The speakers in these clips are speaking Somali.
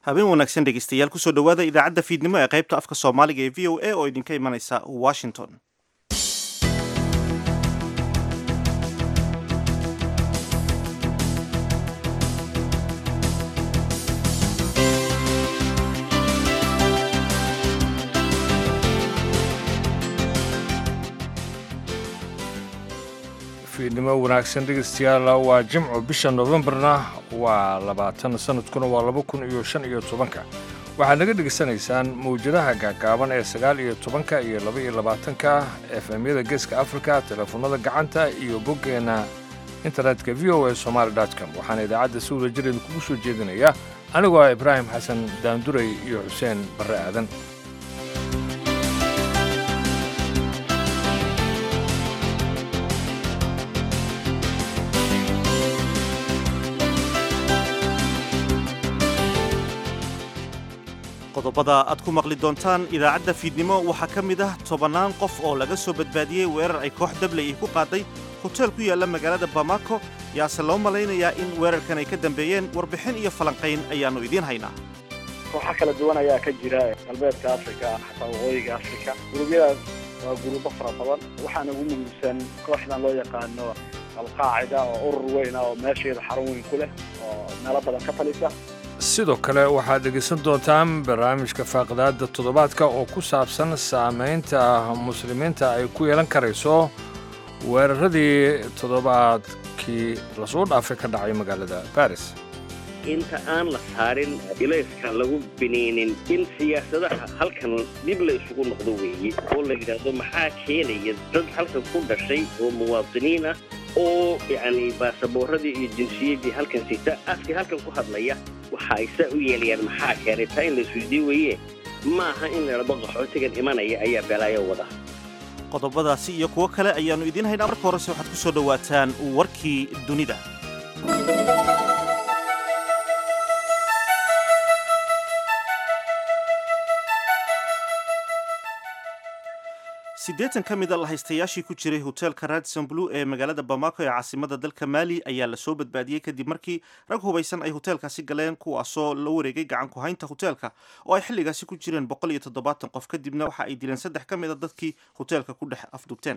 habeen wanaagsan dhegeystayaal kusoo dhowaada idaacadda fiidnimo ee qaybta afka soomaaliga ee v o a oo idinka imanaysa washington fiidnimo wanaagsan dhegeystayaal waa jimco bisha novembarna waa labaatan sanadkuna waa laba kun iyo shan iyo tobanka waxaad naga dhegaysanaysaan mawjadaha gaagaaban ee sagaal iyo tobanka iyo laba iyo labaatanka efemyada geeska afrika teleefonada gacanta iyo boggeenna internetka v o a somaali com waxaana idaacadda si wada jir idinkugu soo jeedinaya anigoo ah ibraahim xasan daanduray iyo xuseen barre aadan qodobada aad ku maqli doontaan idaacadda fiidnimo waxaa ka mid ah tobannaan qof oo laga soo badbaadiyey weerar ay koox dabley ay ku qaaday hoteel ku yaalla magaalada bamako yaase loo malaynayaa in weerarkan ay ka dambeeyeen warbixin iyo falanqayn ayaannu idiin haynaa kooxa kala duwan ayaa ka jira galbeedka afrika xataa waqooyiga afrika gurubyadaas waa gurubo fara badan waxaana ugu muhiimsan kooxdan loo yaqaano alqaacida oo urur weyn ah oo meesheeda xarun weyn ku leh oo meelo badan ka talisa sidoo kale waxaad dhegaysan doontaan barnaamijka faaqidaadda toddobaadka oo ku saabsan saamaynta muslimiinta ay ku yeelan karayso weeraradii toddobaadkii lasoo dhaafay ka dhacay magaalada baris inta aan la saarin ilayska lagu biniinin in siyaasadaha halkan dib la isugu noqdo weeye oo la yidhaahdo maxaa keenaya dad halkan ku dhashay oo muwaadiniin ah oo yacni baasaboorradii iyo jinsiyadii halkan sita afkii halkan ku hadlaya waxa ay saa u yeelayaan maxaa keenay taa in la isweydii weeye ma aha in ladhado qaxootigan imanaya ayaa belaayo wada qodobadaasi iyo kuwo kale ayaannu idiin haynaa marka horese waxaad ku soo dhowaataan warkii dunida siddeetan ka mida lahaystayaashii ku jiray hoteelka radison blue ee magaalada bamako ee caasimada dalka maali ayaa lasoo badbaadiyey kadib markii rag hubaysan ay hoteelkaasi galeen kuwaasoo la wareegay gacan ku haynta hoteelka oo ay xilligaasi ku jireen boqol iyo toddobaatan qof kadibna waxa ay dileen saddex ka mida dadkii hoteelka ku dhex afdubteen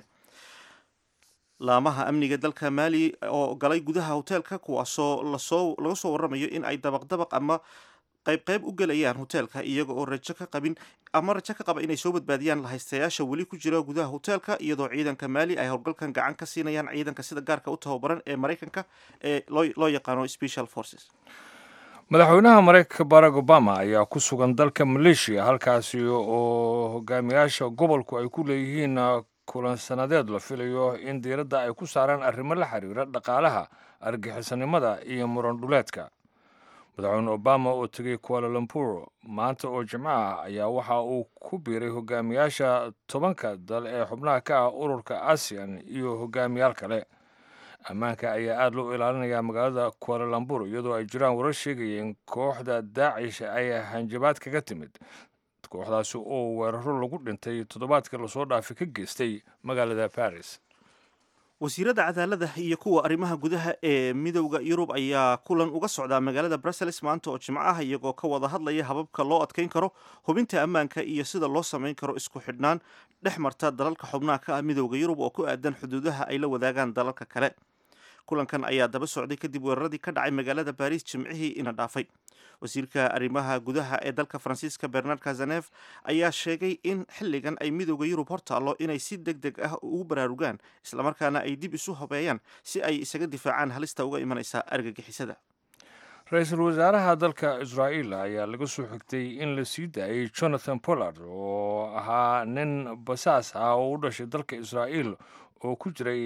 laamaha amniga dalka maali oo galay gudaha hoteelka kuwaasoo lasoo laga soo warramayo in ay dabaqdabaq ama qaybqayb u gelayaan hoteelka iyaga oo rajo ka qabin ama rajo ka qaba inay soo badbaadiyaan lahaystayaasha weli ku jira gudaha hoteelka iyadoo ciidanka maali ay howlgalkan gacan ka siinayaan ciidanka sida gaarka u tababaran ee maraykanka ee loo yaqaano special forces madaxweynaha maraykanka barack obama ayaa ku sugan dalka maleeshiya halkaasi oo hogaamiyaasha gobolku ay ku leeyihiin kulan sanadeed la filayo in diiradda ay ku saaraan arrimo la xiriira dhaqaalaha argixisanimada iyo muran dhuleedka madaxweyne obama oo tegey kualalampur maanta oo jimco ah ayaa waxa uu ku biiray hogaamiyaasha tobanka dal ee xubnaha ka ah ururka asian iyo hogaamiyaal kale ammaanka ayaa aada loo ilaalinayaa magaalada kualalampur iyadoo ay jiraan warar sheegayeen kooxda daacish ay hanjabaad kaga timid kooxdaasi oo weeraro lagu dhintay toddobaadkii lasoo dhaafay ka geystay magaalada baris wasiirada cadaalada iyo kuwa arrimaha gudaha ee midowda yurub ayaa kulan uga socdaa magaalada brussels maanta oo jimco ah iyagoo ka wada hadlaya hababka loo adkeyn karo hubinta ammaanka iyo sida loo samayn karo isku xidhnaan dhex marta dalalka xubnaha ka ah midowda yurub oo ku aadan xuduudaha ay la wadaagaan dalalka kale kulankan ayaa daba socday kadib weeraradii ka dhacay magaalada baris jimcihii ina dhaafay wasiirka arrimaha gudaha ee dalka faransiiska bernard kazanef ayaa sheegay in xilligan ay midowda yurub hor taallo inay si deg deg ah ugu baraarugaan islamarkaana ay dib isu hobeeyaan si ay isaga difaacaan halista uga imanaysa argagixisada ra-iisul wasaaraha dalka israa'iil ayaa laga soo xigtay in la sii daayay jonathan pollard oo ahaa nin basaas ah oo u dhashay dalka israa'iil oo ku jiray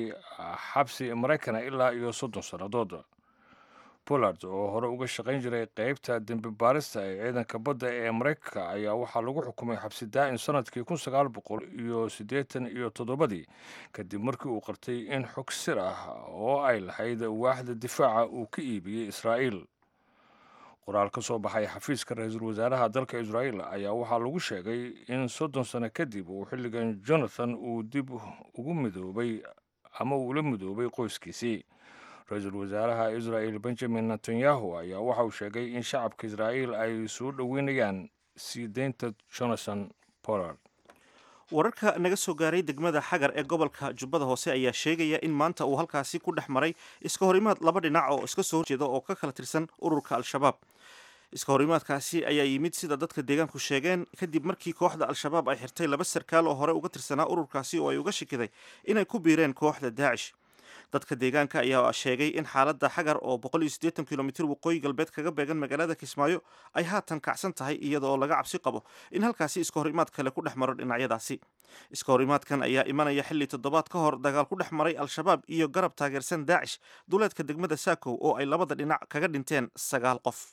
xabsi maraykana ilaa iyo soddon sannadood pollard oo hore uga shaqayn jiray qaybta dembi baarista ee ciidanka badda ee maraykanka ayaa waxaa lagu xukumay xabsi daa'in sanadkii kun sagaal boqol iyo siddeetan iyo toddobadii kadib markii uu qartay in xog sir ah oo ay lahayd waaxda difaaca uu ka iibiyey israa'iil qoraal ka soo baxay xafiiska ra-iisul wasaaraha dalka israa'iil ayaa waxaa lagu sheegay in soddon sano kadib uu xilligan jonathan uu dib ugu midoobay ama uula midoobay qoyskiisii ra-iisul wasaaraha israa'il benjamin netanyahu ayaa waxa uu sheegay in shacabka israa'iil ay soo dhoweynayaan sii deynta jonathan pollard wararka naga soo gaaray degmada xagar ee gobolka jubbada hoose ayaa sheegaya in maanta uu halkaasi ku dhex maray iska horimaad laba dhinac oo iska soo horjeeda oo ka kala tirsan ururka al-shabaab iska horimaadkaasi ayaa yimid sida dadka deegaanku sheegeen kadib markii kooxda al-shabaab ay xirtay laba sarkaal oo hore uga tirsanaa ururkaasi oo ay uga shikiday inay ku biireen kooxda daacish dadka deegaanka ayaa sheegay in xaaladda xagar oo kilomitr waqooyi galbeed kaga beegan magaalada kismaayo ay haatan kacsan tahay iyadaoo laga cabsi qabo in halkaasi iska horimaad kale ku dhex maro dhinacyadaasi iska horimaadkan ayaa imanaya xilli toddobaad ka hor dagaal ku dhex maray al-shabaab iyo garab taageersan daacish duleedka degmada saakow oo ay labada dhinac kaga dhinteen sagaal qof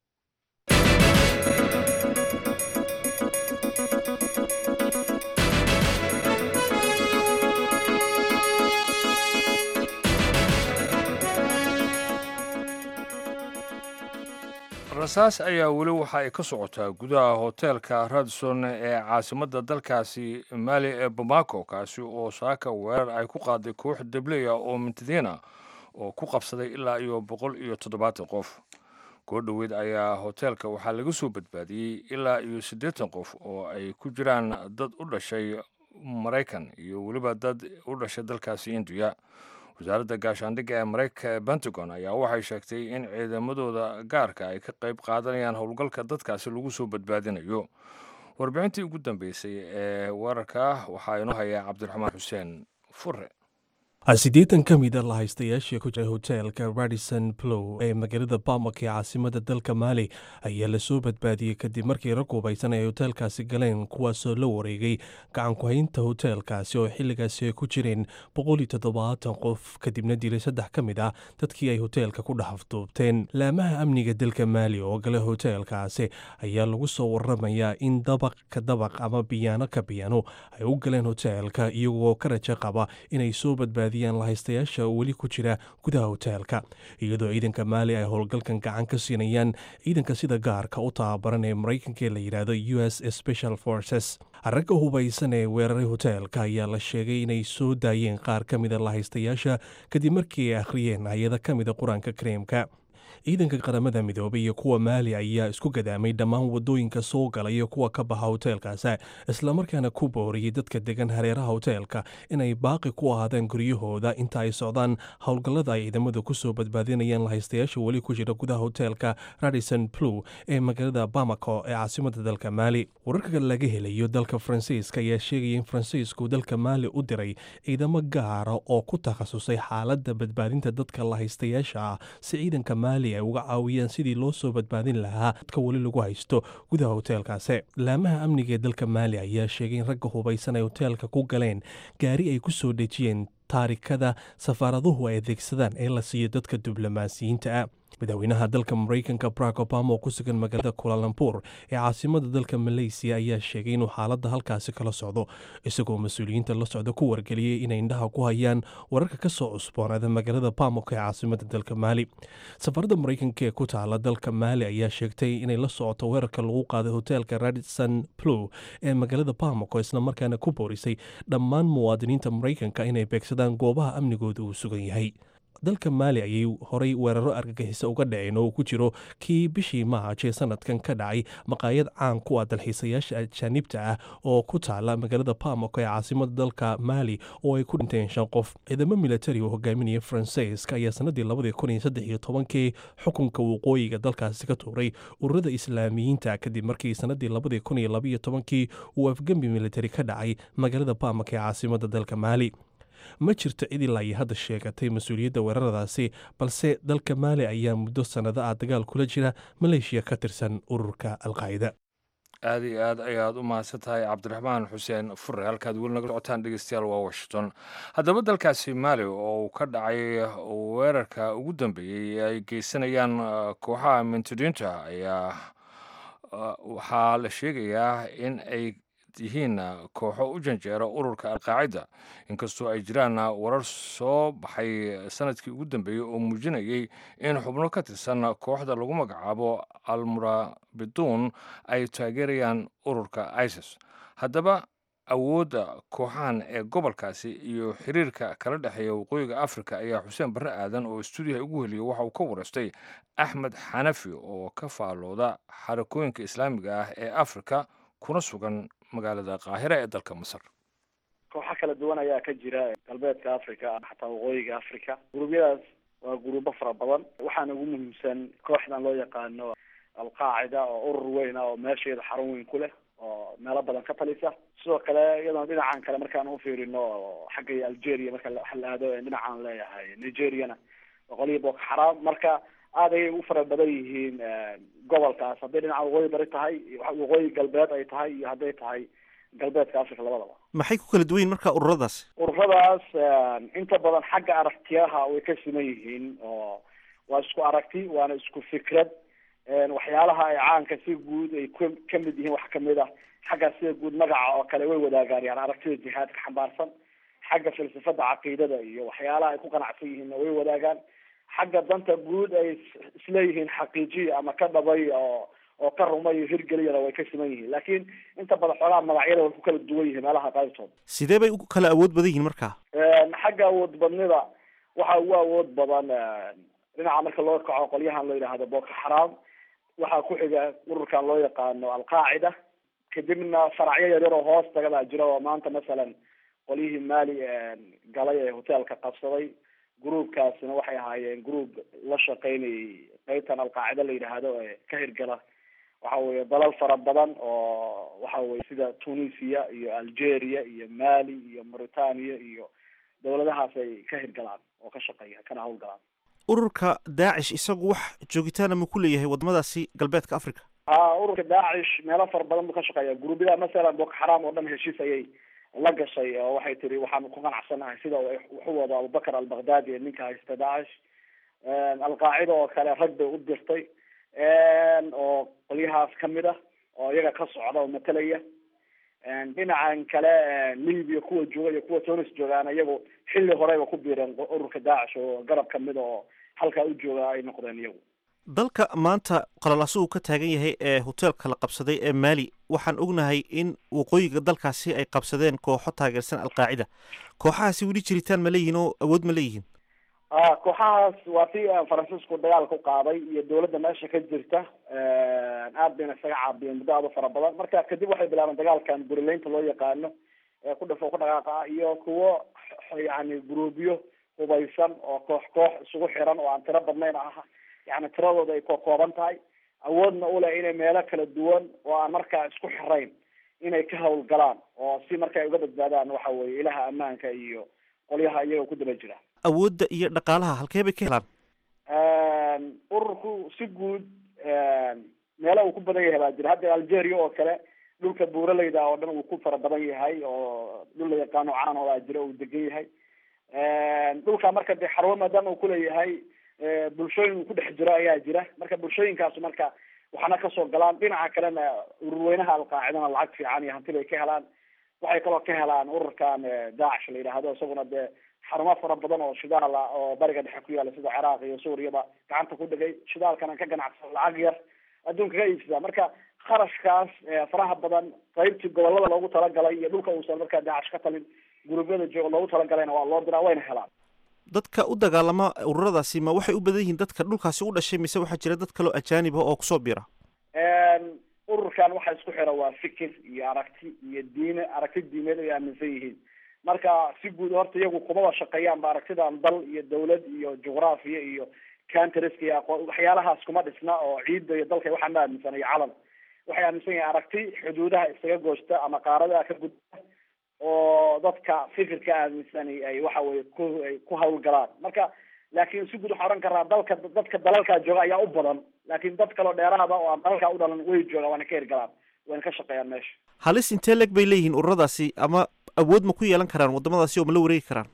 rasaas ayaa weli waxa ay ka socotaa gudaha hoteelka radson ee caasimadda dalkaasi maali ee bamako kaasi oo saaka weerar ay ku qaaday koox debleya oo mintadiina oo ku qabsaday ilaa iyo boqol iyo toddobaatan qof koo dhoweyd ayaa hoteelka waxaa laga soo badbaadiyey ilaa iyo siddeetan qof oo ay ku jiraan dad u dhashay maraykan iyo weliba dad u dhashay dalkaasi indiya wasaaradda gaashaandhigga ee maraykanka ee pentagon ayaa waxay sheegtay in ciidamadooda gaarka ay ka qayb qaadanayaan howlgalka dadkaasi lagu soo badbaadinayo warbixintii ugu dambeysay ee weerarka waxaa inoo hayaa cabdiraxmaan xuseen fure siddeetan ka mida lahaystayaashii ku jiray hoteelka radison plow ee magaalada bamak ee caasimada dalka maali ayaa lasoo badbaadiyey kadib markii rag hubaysan ay hoteelkaasi galeen kuwaasoo la wareegay gacanku-haynta hoteelkaasi oo xilligaasi ay ku jireen boqol iyo toddobaatan qof kadibna dilay saddex ka mid ah dadkii ay hoteelka ku dhexafduubteen laamaha amniga dalka maali oo gale hoteelkaasi ayaa lagu soo waramayaa in dabaq ka dabaq ama biyaano ka biyaano ay u galeen hoteelka iyagoo ka rajo qaba inay soo badbaadi lahaystayaasha weli ku jira gudaha hoteelka iyadoo ciidanka maali ay howlgalkan gacan ka siinayaan ciidanka sida gaarka u tababaran ee maraykanka ee la yidhaahdo u s special forces ragga hubaysan ee weeraray hoteelka ayaa la sheegay inay soo daayeen qaar ka mida lahaystayaasha kadib markii ay akhriyeen hay-ada ka mida qur-aanka kareemka ciidanka qaramada midoobay iyo kuwa maali ayaa isku gadaamay dhammaan wadooyinka soo gala iyo kuwa ka baxa hoteelkaas islamarkaana ku booriyey dadka degan hareeraha hoteelka inay baaqi ku ahaadaan guryahooda inta ay socdaan howlgallada ay ciidamadu kusoo badbaadinayaan lahaystayaasha weli ku jira gudaha hoteelka radison plow ee magaalada bamako ee caasimada dalka maali wararka laga helayo dalka faransiiska ayaa sheegaya in faransiisku dalka maali u diray ciidamo gaara oo ku takhasusay xaaladda badbaadinta dadka lahaystayaasha ah si ciidanka maali ay uga caawiyaan sidii loo soo badbaadin lahaa dadka weli lagu haysto gudaha hoteelkaasi laamaha amniga ee dalka maali ayaa sheegay in ragga hubaysan ay hoteelka ku galeen gaari ay ku soo dhejiyeen taarikada safaaraduhu ay adeegsadaan ee la siiyo dadka diblomaasiyiinta ah madaxweynaha dalka maraykanka barack obama oo ku sugan magaalada kulalambur ee caasimada dalka maleysiya ayaa sheegay inuu xaaladda halkaasi kala socdo isagoo mas-uuliyiinta la socda ku wargeliyey inay indhaha ku hayaan wararka ka soo cusboonaada magaalada bamok ee caasimada dalka maali safaradda maraykanka ee ku taala dalka maali ayaa sheegtay inay la socoto weerarka lagu qaaday hoteelka radison plow ee magaalada bamok oo islamarkaana ku boorisay dhammaan muwaadiniinta maraykanka inay beegsadaan goobaha amnigooda uu sugan yahay dalka maali ayay horay weeraro argagixisa uga dhaceen oo ku jiro kii bishii maaj ee sanadkan ka dhacay maqaayad caan ku ah dalxiisayaasha ajaanibta ah oo ku taala magaalada bamok ee caasimada dalka maali oo ay ku dhinteen shan qof ciidamo militari oo hogaaminaya faransiiska ayaa sanadii labadii kun iyo saddex iyo tobankii xukunka waqooyiga dalkaasi ka tuuray ururada islaamiyiinta kadib markii sanadii labadii kun iyo labaiyo tobankii uu afgembi militari ka dhacay magaalada bamok ee caasimada dalka maali ma jirto cid ilaa iyo hadda sheegatay mas-uuliyadda weeraradaasi balse dalka maali ayaa muddo sannado ah dagaal kula jira maleeshiya ka tirsan ururka alqaacida aada iyo aad ayaad u mahadsan tahay cabdiraxmaan xuseen fure halkaad weli naga socotaan dhegeystayaal waa washington haddaba dalkaasi maali oo uu ka dhacay weerarka ugu dambeeyey ay geysanayaan kooxaha mintidiinta ayaa waxaa la sheegayaa in ay yihiin kooxo u janjeera ururka alqaacida inkastoo ay jiraan warar soo baxay sanadkii ugu dambeeyey oo muujinayay in xubno ka tirsan kooxda lagu magacaabo almurabiduun ay taageerayaan ururka isis haddaba awoodda kooxahan ee gobolkaasi iyo xiriirka kala dhexeeya waqooyiga afrika ayaa xuseen barre aadan oo stuudiyaha ugu heliya waxa uu ka wareystay axmed xanafi oo ka faallooda xarakooyinka islaamiga ah ee afrika kuna sugan magaalada qaahira ee dalka masar kooxo kala duwan ayaa ka jira galbeedka africa xataa waqooyiga africa guruubyadaas waa guruubo fara badan waxaana ugu muhiimsan kooxdan loo yaqaano alqaacida oo urur weyn ah oo meesheeda xarun weyn ku leh oo meelo badan ka talisa sidoo kale iyadoona dhinacan kale markaan ufiirino xagga algeria marka waxa la aado dhinacaan leeyahay nigeriana boqoliyo boko xaraam marka aad ayay u fara badan yihiin gobolkaas hadday dhinaca waqooyi bari tahay waqooyi galbeed ay tahay iyo hadday tahay galbeedka africa labadaba maxay ku kala duwan yihin marka ururadaasi ururadaas inta badan xagga aragtiyaha way ka siman yihiin oo waa isku aragti waana isku fikrad waxyaalaha ay caanka si guud ay k kamid yihiin wax kamid ah xagga sida guud magaca oo kale way wadaagaan yani aragtida jihaadka xambaarsan xagga falsafada caqiidada iyo waxyaalaha ay ku qanacsan yihiinna way wadaagaan xagga danta guud ay isleeyihiin xaqiijiya ama ka dhabay oo oo ka rumayo hirgeliyana way ka siman yihiin laakiin inta badan xoolaha magacyada way ku kala duwan yihiin meelaha qaybtooda sidee bay u kala awood badan yihiin marka xagga awood badnida waxa ugu awood badan dhinaca marka loo kaco qolyahan la yidhaahdo boko xaraam waxaa ku xiga ururkan loo yaqaano alqaacida kadibna faracyo yaryar oo hoos taga baa jira oo maanta masalan qolyihii maali galay ee hoteelka qabsaday groupkaasina waxay ahaayeen group la shaqeynayay qeybtan alqaacida la yidhaahdo ee ka hirgala waxa weye dalal fara badan oo waxa weye sida tunisia iyo algeria iyo mali iyo mauritania iyo dawladahaas ay ka hirgalaan oo ka shaqeeya kana hawlgalaan ururka daacish isagu wax joogitaana ma ku leeyahay wadamadaasi galbeedka africa a ururka daacish meelo fara badan buu ka shaqeeya guruubyada masalan boko xaraam oo dhan heshiis ayay la gashay oo waxay tiri waxaan ku qanacsanahay sida wuxu wado abubakar albakhdadi ee ninka haysta daacish alqaacida oo kale rag bay u dirtay oo qolyahaas kamid ah oo iyaga ka socda oo matalaya dhinacan kale libya kuwa jooga iyo kuwa tunis joogaan iyagu xilli horeyba ku biireen ururka daacish oo garab kamida oo halkaa u jooga ay noqdeen iyagu dalka maanta qalalaasuhu ka taagan yahay ee hoteelka la qabsaday ee maali waxaan ognahay in waqooyiga dalkaasi ay qabsadeen kooxo taageersan alqaacida kooxahaasi weli jiritaan ma leeyihin oo awood ma leeyihiin a kooxahaas waa si faransiisku dagaalka u qaaday iyo dawladda meesha ka jirta aad bayna isaga caabiyeen muddo aad u fara badan marka kadib waxay bilaabeen dagaalkan burileynta loo yaqaano ee ku dhafo ku dhaqaaqa ah iyo kuwo yani gruubyo hubaysan oo koox koox isugu xiran oo aan tiro badnayn ah yani tiradooda ay kokooban tahay awoodna uleh inay meelo kala duwan oo aan markaa isku xirayn inay ka hawlgalaan oo si marka ay uga badbaadaan waxa weye ilaha ammaanka iyo qolyaha iyaga ku daba jira awoodda iyo dhaqaalaha halkee bay ka helaan ururku si guud meelo uu ku badan yahay baa jira hadda algeria oo kale dhulka buuraleyda oo dhan uu ku fara badan yahay oo dhul la yaqaano caan oo baa jira uu degan yahay dhulka marka dee xarwo maadaama uu kuleeyahay bulshooyin uu ku dhex jiro ayaa jira marka bulshooyinkaas marka waxaana kasoo galaan dhinaca kalena ururweynaha alqaacidana lacag fiican iyo hanti bay ka helaan waxay kaloo ka helaan ururkan daacish la yidhaahdo isaguna dee xarumo fara badan oo shidaal ah oo bariga dhexe ku yaala sida ciraaq iyo suuriyaba gacanta ku dhigay shidaalkana ka ganacsan lacag yar adduunka ka iibsada marka kharashkaas faraha badan qaybtii gobolada loogu talagalay iyo dhulka uusan markaa daacish ka talin guruubyada jooga loogu talagalayna waa loo diraa wayna helaan dadka u dagaalama ururadaasi ma waxay u badan yihiin dadka dhulkaasi u dhashay mise waxaa jira dad kaloo ajaanib ah oo kusoo bira ururkan waxa isku xira waa fikir iyo aragti iyo diine aragti diimeed ay aaminsan yihiin marka si guud horta iyagu kumaba shaqeeyaan ba aragtidan dal iyo dawlad iyo juqraafiya iyo countriska iyo aqoon waxyaalahaas kuma dhisna oo ciidda iyo dalka waxaa ma aaminsan iyo calan waxay aaminsan yihin aragti xuduudaha isaga goosta ama qaaradaha ka gudba oo dadka fikirka aaminsani ay waxa weye ku ay ku hawlgalaan marka laakiin si guud waxaa ohan karaa dalka dadka dalalkaa jooga ayaa u badan laakiin dad kaleo dheeraada oo aan dalalkaa u dhalan way joogaan waana ka hirgalaan wayna ka shaqeeyaan meesha halis intee leg bay leeyihiin ururadaasi ama awood ma ku yeelan karaan wadamadaasi oo ma la wareegi karaan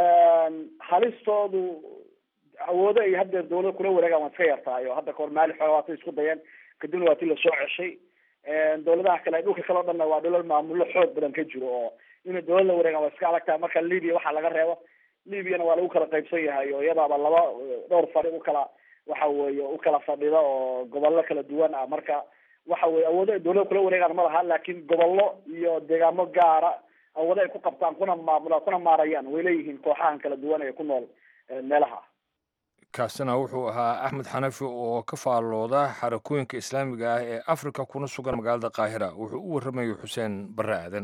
halistoodu awoodo ay haddeer dawlada kula wareegaan waa iska yartahay oo hadda kahor maali xooga waatay isku dayeen kadibna waa ti lasoo ceshay dawladaha kale dhulka kale o dhanna waa dhulal maamullo xoog badan ka jiro oo inay dawlad la wareegaan waa iska adag tahay marka libya waxaa laga reebo libyana waa lagu kala qaybsan yahay oo iyadaaba laba dhowr fadhi ukala waxa weeye ukala fadhida oo gobollo kala duwan ah marka waxa weye awoodo ay dawlada kula wareegaan ma laha laakiin gobollo iyo deegaamo gaara awoodo ay ku qabtaan kuna maamulaan kuna maarayaan way leeyihiin kooxahan kala duwan ee ku nool meelaha kaasina wuxuu ahaa axmed xanafi oo ka faallooda xarakooyinka islaamiga ah ee afrika kuna sugan magaalada qaahira wuxuu u warramayay xuseen barre aadan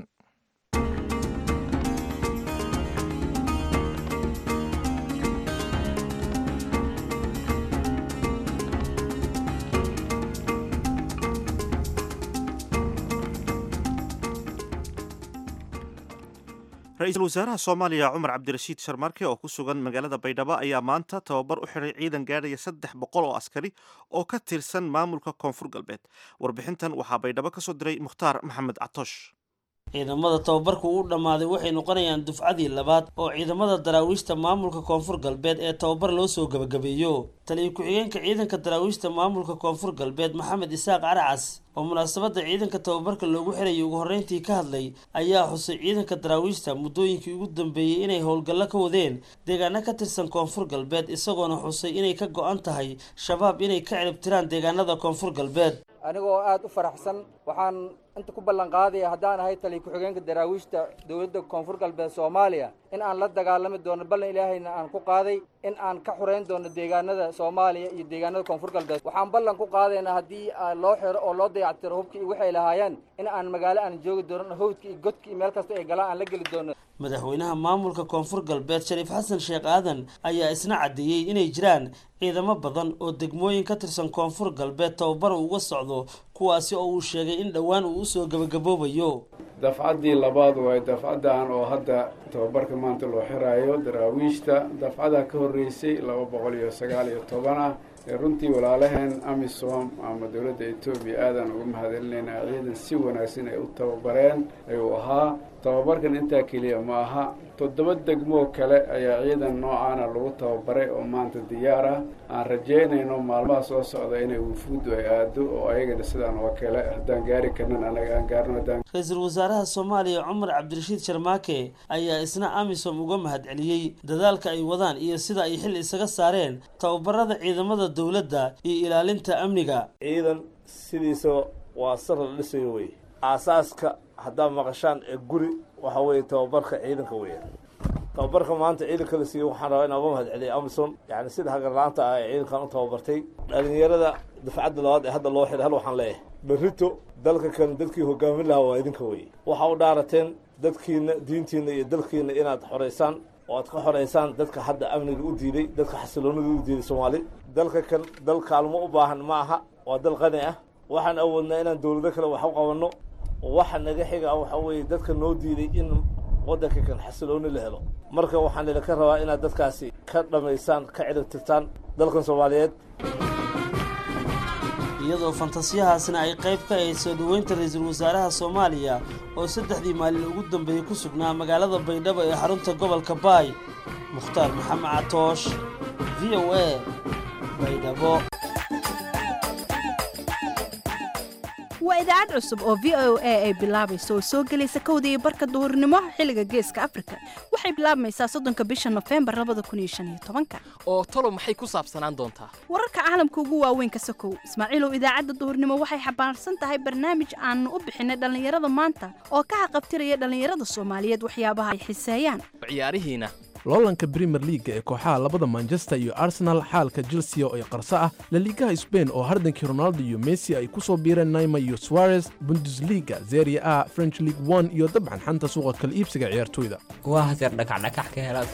ra-iisul wasaaraha soomaaliya cumar cabdirashiid sharmarke oo ku sugan magaalada baydhabo ayaa maanta tababar u xiray ciidan gaadhaya saddex boqol oo askari oo ka tirsan maamulka koonfur galbeed warbixintan waxaa baydhabo ka soo diray mukhtaar maxamed catoosh ciidamada tababarku uu dhammaaday waxay noqonayaan dufcadii labaad oo ciidamada daraawiishta maamulka koonfur galbeed ee tababar loo soo gebagabeeyo taliyo ku-xigeenka ciidanka daraawiishta maamulka koonfur galbeed maxamed isaaq caracas oo munaasabadda ciidanka tababarka loogu xirayay ugu horreyntii ka hadlay ayaa xusay ciidanka daraawiishta muddooyinkii ugu dambeeyey inay howlgallo ka wadeen deegaano ka tirsan koonfur galbeed isagoona xusay inay ka go-an tahay shabaab inay ka ciribtiraan deegaanada koonfur galbeed anigoo aada u faraxsan waxaan inta ku ballan qaadaya haddaan ahay taliya ku-xigeenka daraawiishta dowladda koonfur galbeed soomaaliya in aan la dagaalami doono ballan ilaahayna aan ku qaaday in aan ka xoreyn doono deegaanada soomaaliya iyo deegaanada koonfur galbeed waxaan ballan ku qaadaynaa haddii loo xiro oo loo dayactiro hubkii iyo waxay lahaayeen in aan magaalo aan joogi doono hawdka iyo godka iyo meel kasta ay galaan aan la geli doono madaxweynaha maamulka koonfur galbeed shariif xasan sheekh aadan ayaa isna caddeeyey inay jiraan ciidamo badan oo degmooyin ka tirsan koonfur galbeed tababar uga socdo kuwaasi oo uu sheegay in dhowaan uu usoo gebagaboobayo dafcaddii labaad waay dafcaddan oo hadda tababarka maanta loo xiraayo daraawiishta dafcada ka horreysay laba boqol iyo sagaal iyo toban ah ee runtii walaalaheen amisom ama dowladda etoobiya aadaan uga mahadcelinaynaa ciidan si wanaagsan ay u tababareen ayuu ahaa tababarkan intaa keliya ma aha toddoba degmoo kale ayaa ciidan noocaana lagu tababaray oo maanta diyaar ah aan rajaynayno maalmaha soo socda inay wufuuddu ay aado oo ayagana sidaan oo kale haddaan gaari karnan anaga aan gaarno haddaan ra-iisul wasaaraha soomaaliya cumar cabdirashiid sharmaake ayaa isna amisom uga mahadceliyey dadaalka ay wadaan iyo sida ay xil isaga saareen tababarada ciidamada dowladda iyo ilaalinta amniga ciidan sidiisa waa sar la dhisayo wey aasaaska haddaad maqashaan ee guri waxa weeye tababarka ciidanka weya tababarka maanta ciidanka la siiyey waxaan rabaa inaan uga mahad celiya amison yani sida hagarla-aanta ah ee ciidankan u tababartay dhalinyarada dafcadda labaad ee hadda loo xiray hal waxaan leeyahay berrito dalka kan dadkii hogaamin lahaa waa idinka weye waxaa u dhaarateen dadkiina diintiina iyo dalkiina inaad xoreysaan oo aad ka xoreysaan dadka hadda amniga u diiday dadka xasiloonida u diiday soomaali dalka kan dal kaalmo u baahan ma aha waa dal qani ah waxaan awoodnaa inaan dowlado kale wax u qabanno waxa naga xiga waxa weeye dadka noo diiday in waddanka kan xasilooni la helo marka waxaan idinka rabaa inaad dadkaasi ka dhammaysaan ka ciribtirtaan dalkan soomaaliyeed iyadoo fantasiyahaasna ay qayb ka ahayd soo dhoweynta ra-iisul wasaaraha soomaaliya oo saddexdii maalin ugu dambeeyey ku sugnaa magaalada baydhabo ee xarunta gobolka baay mukhtaar maxamed catoosh v o a baydhabo waa idaacad cusub oo v o a ay bilaabayso oo soo gelaysa kowda iyo barka duhurnimo xilliga geeska afrika waxay bilaabmaysaa soddonka bisha nofembar labada kun iyo shan iyo tobanka oo talo maxay ku saabsanaan doontaa wararka caalamka ugu waaweyn ka sokow ismaaciilow idaacadda duhurnimo waxay xambaarsan tahay barnaamij aanu u bixinay dhallinyarada maanta oo ka haqabtiraya dhallinyarada soomaaliyeed waxyaabaha ay xiseeyaan ciyaarihiina loolanka brimer liaga ee kooxaha labada manchester iyo arsenal xaalka chelsea oo ay qarso ah laliigaha sbain oo hardankii ronaldo iyo messi ay ku soo biireen naima iyo suarez bundesliga zeria a french league one iyo dabcan xanta suuqa kala iibsiga ciyaartoyda waa haseer dhakacdhakax ka helaad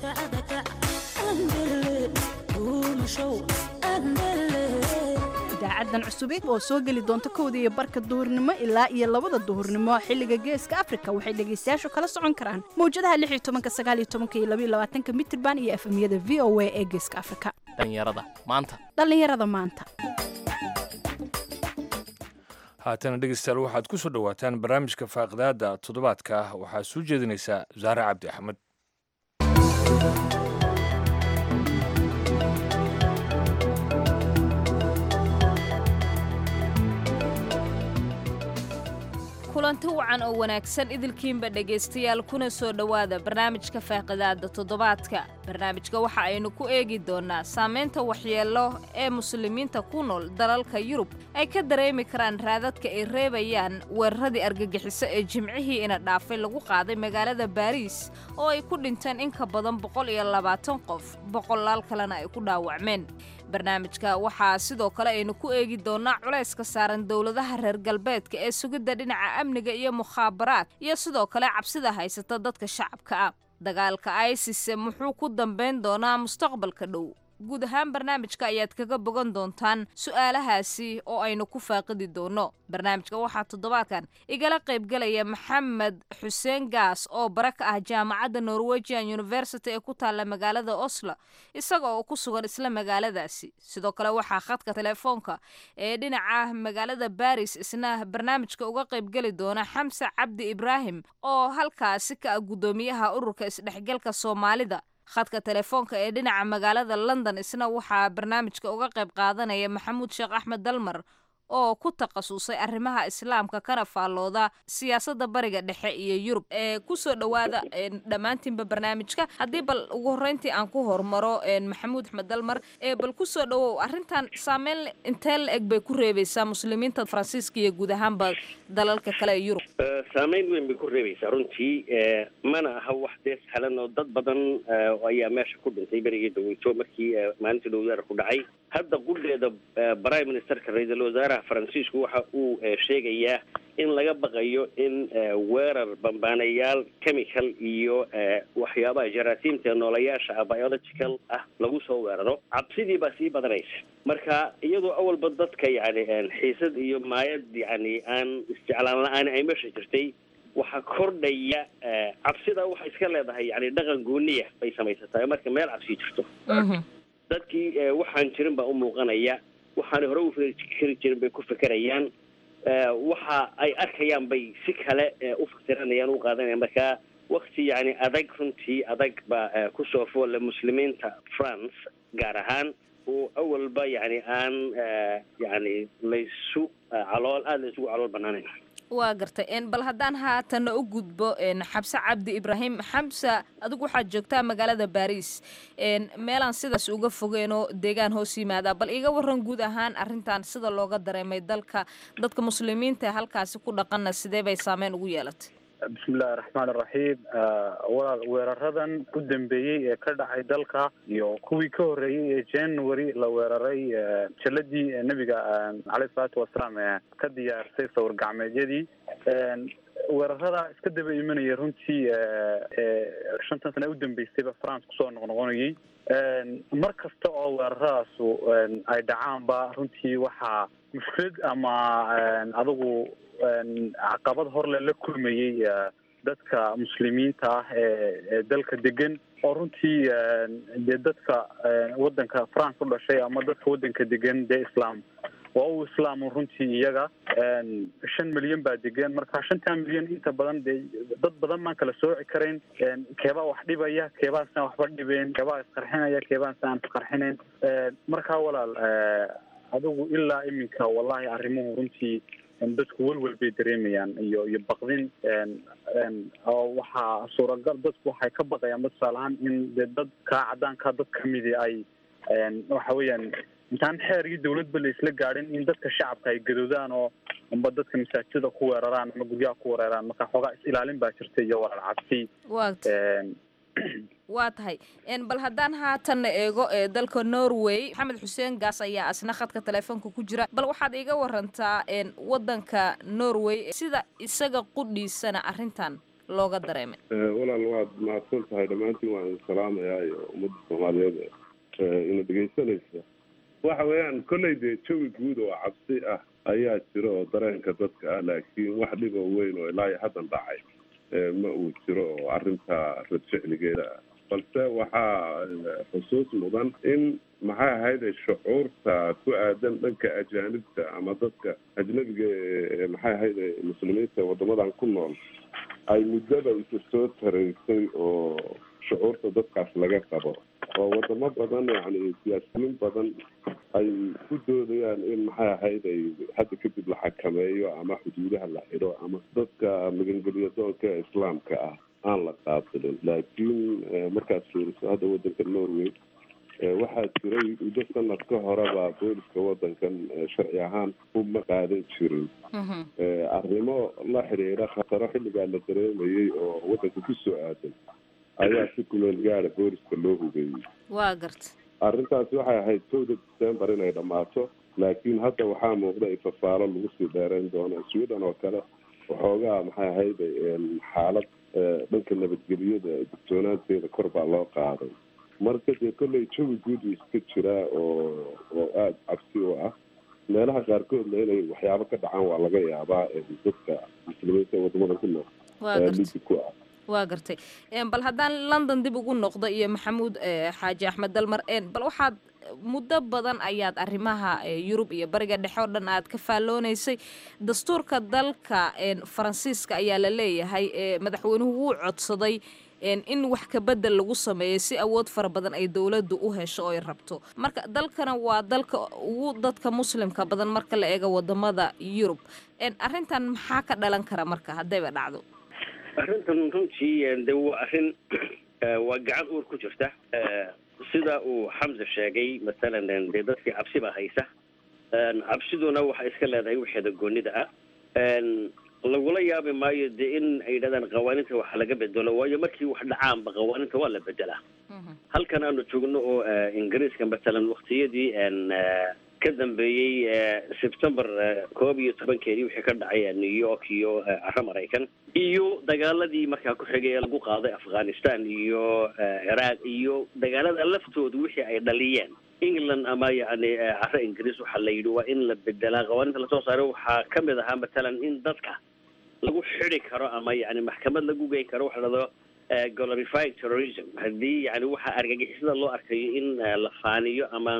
idaacadan cusubeed oo soo geli doonta kowda iyo barka duhurnimo ilaa iyo labada duhurnimo xilliga geeska afrika waxay dhegaystayaashu kala socon karaan mawjadaha lix iyo tobanka sagaal iyo tobanka iyo labaiyo labaatanka mitirban iyo efemyada v o a ee geeska afrika dhallinyarada maanta dhallinyarada maanta haatana dhegeystayaal waxaad ku soo dhowaataan barnaamijka faaqidaada toddobaadka ah waxaa soo jeedinaysaa zaare cabdi axmed kulanti kulanti wacan oo wanaagsan idilkiinba dhegaystayaal kuna soo dhowaada barnaamijka faaqidaada toddobaadka barnaamijka waxa aynu ku eegi doonnaa saamaynta waxyeello ee muslimiinta ku nool dalalka yurub ay ka dareemi karaan raadadka ay reebayaan weeraradii argagixiso ee jimcihii ina dhaafay lagu qaaday magaalada baariis oo ay ku dhinteen in ka badan boqol iyo labaatan qof boqolaal kalena ay ku dhaawacmeen barnaamijka waxaa sidoo kale aynu ku eegi doonnaa culayska saaran dowladaha reer galbeedka ee sugidda dhinaca amniga iyo mukhaabaraad iyo sidoo kale cabsida haysata dadka shacabka ah dagaalka isis muxuu ku dambayn doonaa mustaqbalka dhow guud ahaan barnaamijka ayaad kaga bogan doontaan su'aalahaasi oo aynu ku faaqidi doonno barnaamijka waxaa toddobaadkan igala qaybgalaya maxamed xuseen gaas oo bara ka ah jaamacadda norwegian university ee ku taalla magaalada oslo isaga oo ku sugan isla magaaladaasi sidoo kale waxaa khadka telefoonka ee dhinaca magaalada baris isna barnaamijka uga qaybgeli doona xamse cabdi ibraahim oo halkaasi ka ah guddoomiyaha ururka isdhexgalka soomaalida khadka telefoonka ee dhinaca magaalada london isna waxaa barnaamijka uga qayb qaadanaya maxamuud sheekh axmed dalmar oo ku takhasusay arrimaha islaamka kana faallooda siyaasadda bariga dhexe iyo yurub ee kusoo dhowaada dhammaantiinba barnaamijka haddii bal ugu horreyntii aan ku hormaro maxamuud axmed dalmar ee bal kusoo dhowow arrintan saameyn intee la eg bay ku reebaysaa muslimiinta faransiiska iyo guud ahaanba dalalka kale ee yurub saameyn weyn bay ku reebaysaa runtii mana aha wax dee sahlan oo dad badan ayaa meesha ku dhintay berigii daweyto markii maalintii dhowdaara ku dhacay hadda qudheeda prime ministerka ra-iisul wasaaraha faransiisku waxa uu sheegayaa in laga baqayo in weerar bambaanayaal chemical iyo waxyaabaha jaraasiimta ee noolayaasha ah biological ah lagu soo weeraro cabsidii baa sii badanaysa marka iyadoo awalba dadka yani xiisad iyo maayad yani aan isjeclaan la-aan ay meesha jirtay waxaa kordhaya cabsida waxay iska leedahay yani dhaqan gooniya bay samaysataa marka meel cabsi jirto dadkii waxaan jirin baa u muuqanaya waxaanay hore u fikri jirin bay ku fekerayaan waxa ay arkayaan bay si kale u fikiranayaan u qaadanayaan marka wakti yani adag runtii adag baa kusoo foolle muslimiinta france gaar ahaan oo awalba yani aan yani laysu calool aada laysugu calool banaanayn waa gartay bal haddaan haatana u gudbo xabse cabdi ibraahim xamse adigu waxaad joogtaa magaalada baris meelaan sidaas uga fogeenoo deegaan hoos yimaada bal iga waran guud ahaan arrintan sida looga dareemay dalka dadka muslimiinta ee halkaasi ku dhaqanna sidee bay saameyn ugu yeelatay bismillahi raxmaan iraxiim walaal weeraradan u dambeeyey ee ka dhacay dalka iyo kuwii ka horreeyey ee january la weeraray jaladii nebiga caleyh isalaatu wasalaam ee ka diyaarsay sawir gacmeedyadii weerarada iska daba imanaya runtii shantan sane u dambeysayba france kusoo noqnoqonayay mar kasta oo weeraradaasi ay dhacaanba runtii waxaa mushkilad ama adigu caqabad horle la kulmayey dadka muslimiinta ah ee dalka degan oo runtii dee dadka waddanka france u dhashay ama dadka waddanka degan dee islam waa u islaam runtii iyaga shan milyan baa degan marka shantan milyan inta badan dee dad badan baan kala sooci karayn keebaa wax dhibaya keebaasaan waxba dhibeen keebaa isqarxinaya keebaasaan isqarxinayn marka walaal adigu ilaa iminka wallahi arrimuhu runtii dadku welwel bay dareemayaan iyo iyo baqdin oo waxaa suuragal dadku waxay ka baqayaan tusaale ahaan in dee dad kaa cadaankaa dad kamidi ay waxa weeyaan intaan xeergii dawladba la isla gaadhin in dadka shacabka ay gadoodaan oo amba dadka masaajida ku weeraraan ama guryaha ku weeraraan marka xoogaa is ilaalin baa jirta iyo walaal cabsi waa tahay bal haddaan haatanna eego ee dalka norway maxamed xuseen gaas ayaa asna khadka telefoonka ku jira bal waxaad iga warantaa waddanka norway sida isaga qudhiisana arrintan looga dareemay walaal waad mahadsan tahay dhammaantiin waan salaamayaa iyo ummadda soomaaliyeed ina dhegaysanaysa waxa weeyaan kolley dee jawi guud oo cabsi ah ayaa jira oo dareenka dadka ah laakiin wax dhib oo weyn oo ilaa iyo haddan dhacay ma uu jiro oo arrinta radficligeeda ah balse waxaa xusuus mudan in maxay ahayd shucuurta ku aadan dhanka ajaanibta ama dadka ajnabiga ee maxay ahayd muslimiinta waddamadan ku nool ay muddaba isu soo taraysay oo shucuurta dadkaas laga qabo oo wadamo badan yani siyaasiyiin badan ay ku doodayaan in maxay ahayd ay hadda kadib la xakameeyo ama xuduudaha la xidho ama dadka magangelya doonka ee islaamka ah aan la qaabilin laakiin markaad fiiriso hadda wadanka norway waxaa jiray muddo sanad ka horeba booliska wadankan sharci ahaan uma qaadan jirin arrimo la xidhiidha khataro xilligaa la dareemayay oo wadanka ku soo aadan ayaa si kumeel gaada booliska loo hugeeyey waa garta arrintaasi waxay ahayd towda december inay dhammaato laakiin hadda waxaa muuqda in fafaalo lagu sii dheerayn doono sweden oo kale waxoogaa maxay ahayd xaalad dhanka nabadgelyada digtoonaanteeda kor baa loo qaaday marka dee kolley jawi guud uu iska jiraa oo oo aada cabsi u ah meelaha qaarkoodna inay waxyaabo ka dhacaan waa laga yaabaa dadka muslimiinta wadamada ku nool lidi ku ah waa gartay bal haddaan london dib ugu noqdo iyo maxamuud xaaji axmed dalmar bal waxaad muddo badan ayaad arrimaha yurub iyo bariga dhexe oo dhan aad ka faalloonaysay dastuurka dalka faransiiska ayaa la leeyahay madaxweynuhu wuu codsaday in wax kabedel lagu sameeyo si awood fara badan ay dowladdu u hesho oo ay rabto marka dalkana waa dalka ugu dadka muslimka badan marka la eego wadamada yurub arrintan maxaa ka dhalan kara marka haddayba dhacdo arrintan runtii de waa arrin waa gacan uur ku jirta sida uu xamse sheegay masalan dee dadkii cabsi baa haysa cabsiduna waxay iska leedahay waxeeda goonida ah lagula yaabi maayo dee in ay yidhahdaan qawaaninta wax laga bedelo waayo markii wax dhacaanba qawaaninta waa la bedelaa halkan aanu joogno oo ingiriiska masalan waktiyadii ka dambeeyey september koob iyo tobankeedii wixii ka dhacay new york iyo caro maraykan iyo dagaaladii markaa ku xigay ee lagu qaaday afghanistan iyo ciraaq iyo dagaalada laftooda wixii ay dhaliyeen england ama yani caro ingiriis waxaa la yidhi waa in la bedelaa qawaaninta lasoo saaray waxaa kamid ahaa matalan in dadka lagu xidi karo ama yani maxkamad lagu geyn karo waxa lahado glorifying terrorism haddii yani waxaa argagixisada loo arkayo in la faaniyo ama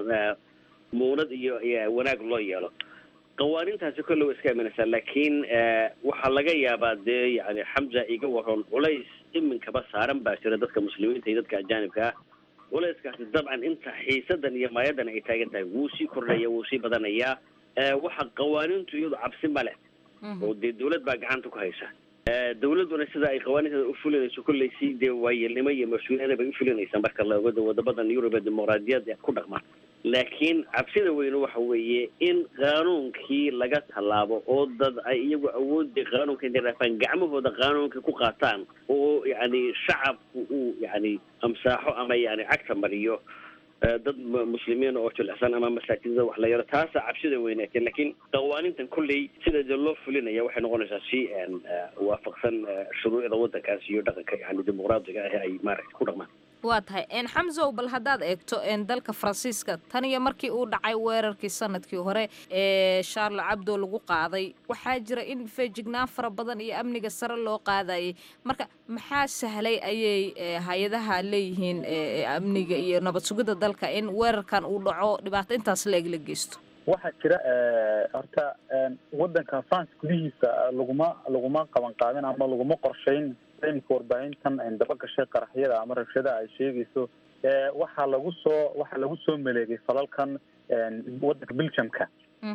muunad iyo wanaag loo yeelo qawaanintaasi kolle wa iska imanaysaa laakiin waxaa laga yaabaa dee yani xamza iga waron culays iminkaba saaran baa jira dadka muslimiinta iyo dadka ajaanibka ah culayskaasi dabcan inta xiisadan iyo maayadan ay taagan tahay wuu sii kordhaya wuu sii badanayaa waxa qawaanintu iyadu cabsi ma leh oo dee dawlad baa gacanta ku haysa dawladduna sida ay qawaaninteeda u fulinayso kolley si dee waayeelnimo iyo mas-uuliyada bay u fulinaysaa marka la ogo wadamadan yurub ee dimuqraadiyadda ku dhaqma laakiin cabsida weyne waxa weeye in qaanuunkii laga tallaabo oo dad ay iyagu awoodii qaanuunka intay dhaafaan gacmahooda qaanuunka ku qaataan oo yani shacabku uu yani amsaaxo ama yani cagta mariyo dad muslimiin oo jilicsan ama masaajidada wax la yaro taasa cabsida weyneete laakiin qawaanintan kolley sida dee loo fulinaya waxay noqonaysaa si waafaqsan shuruucda wadankaas iyo dhaqanka yani dimuqraadiga ah ay maaragta ku dhaqmaan waa tahay xamsow bal haddaad eegto dalka faransiiska tan iyo markii uu dhacay weerarkii sanadkii hore ee charle cabdo lagu qaaday waxaa jira in feejignaan fara badan iyo amniga sare loo qaadayay marka maxaa sahlay ayay hay-adaha leeyihiin amniga iyo nabad sugidda dalka in weerarkan uu dhaco dhibaato intaas la eg la geysto waxaa jira horta wadanka france gudihiisa laguma laguma qaban qaadin ama laguma qorshayn imika warbaahintan daba gashay qaraxyada ama rabshadaha ay sheegayso waxaa lagu soo waxaa lagu soo maleegay falalkan wadanka belgiumka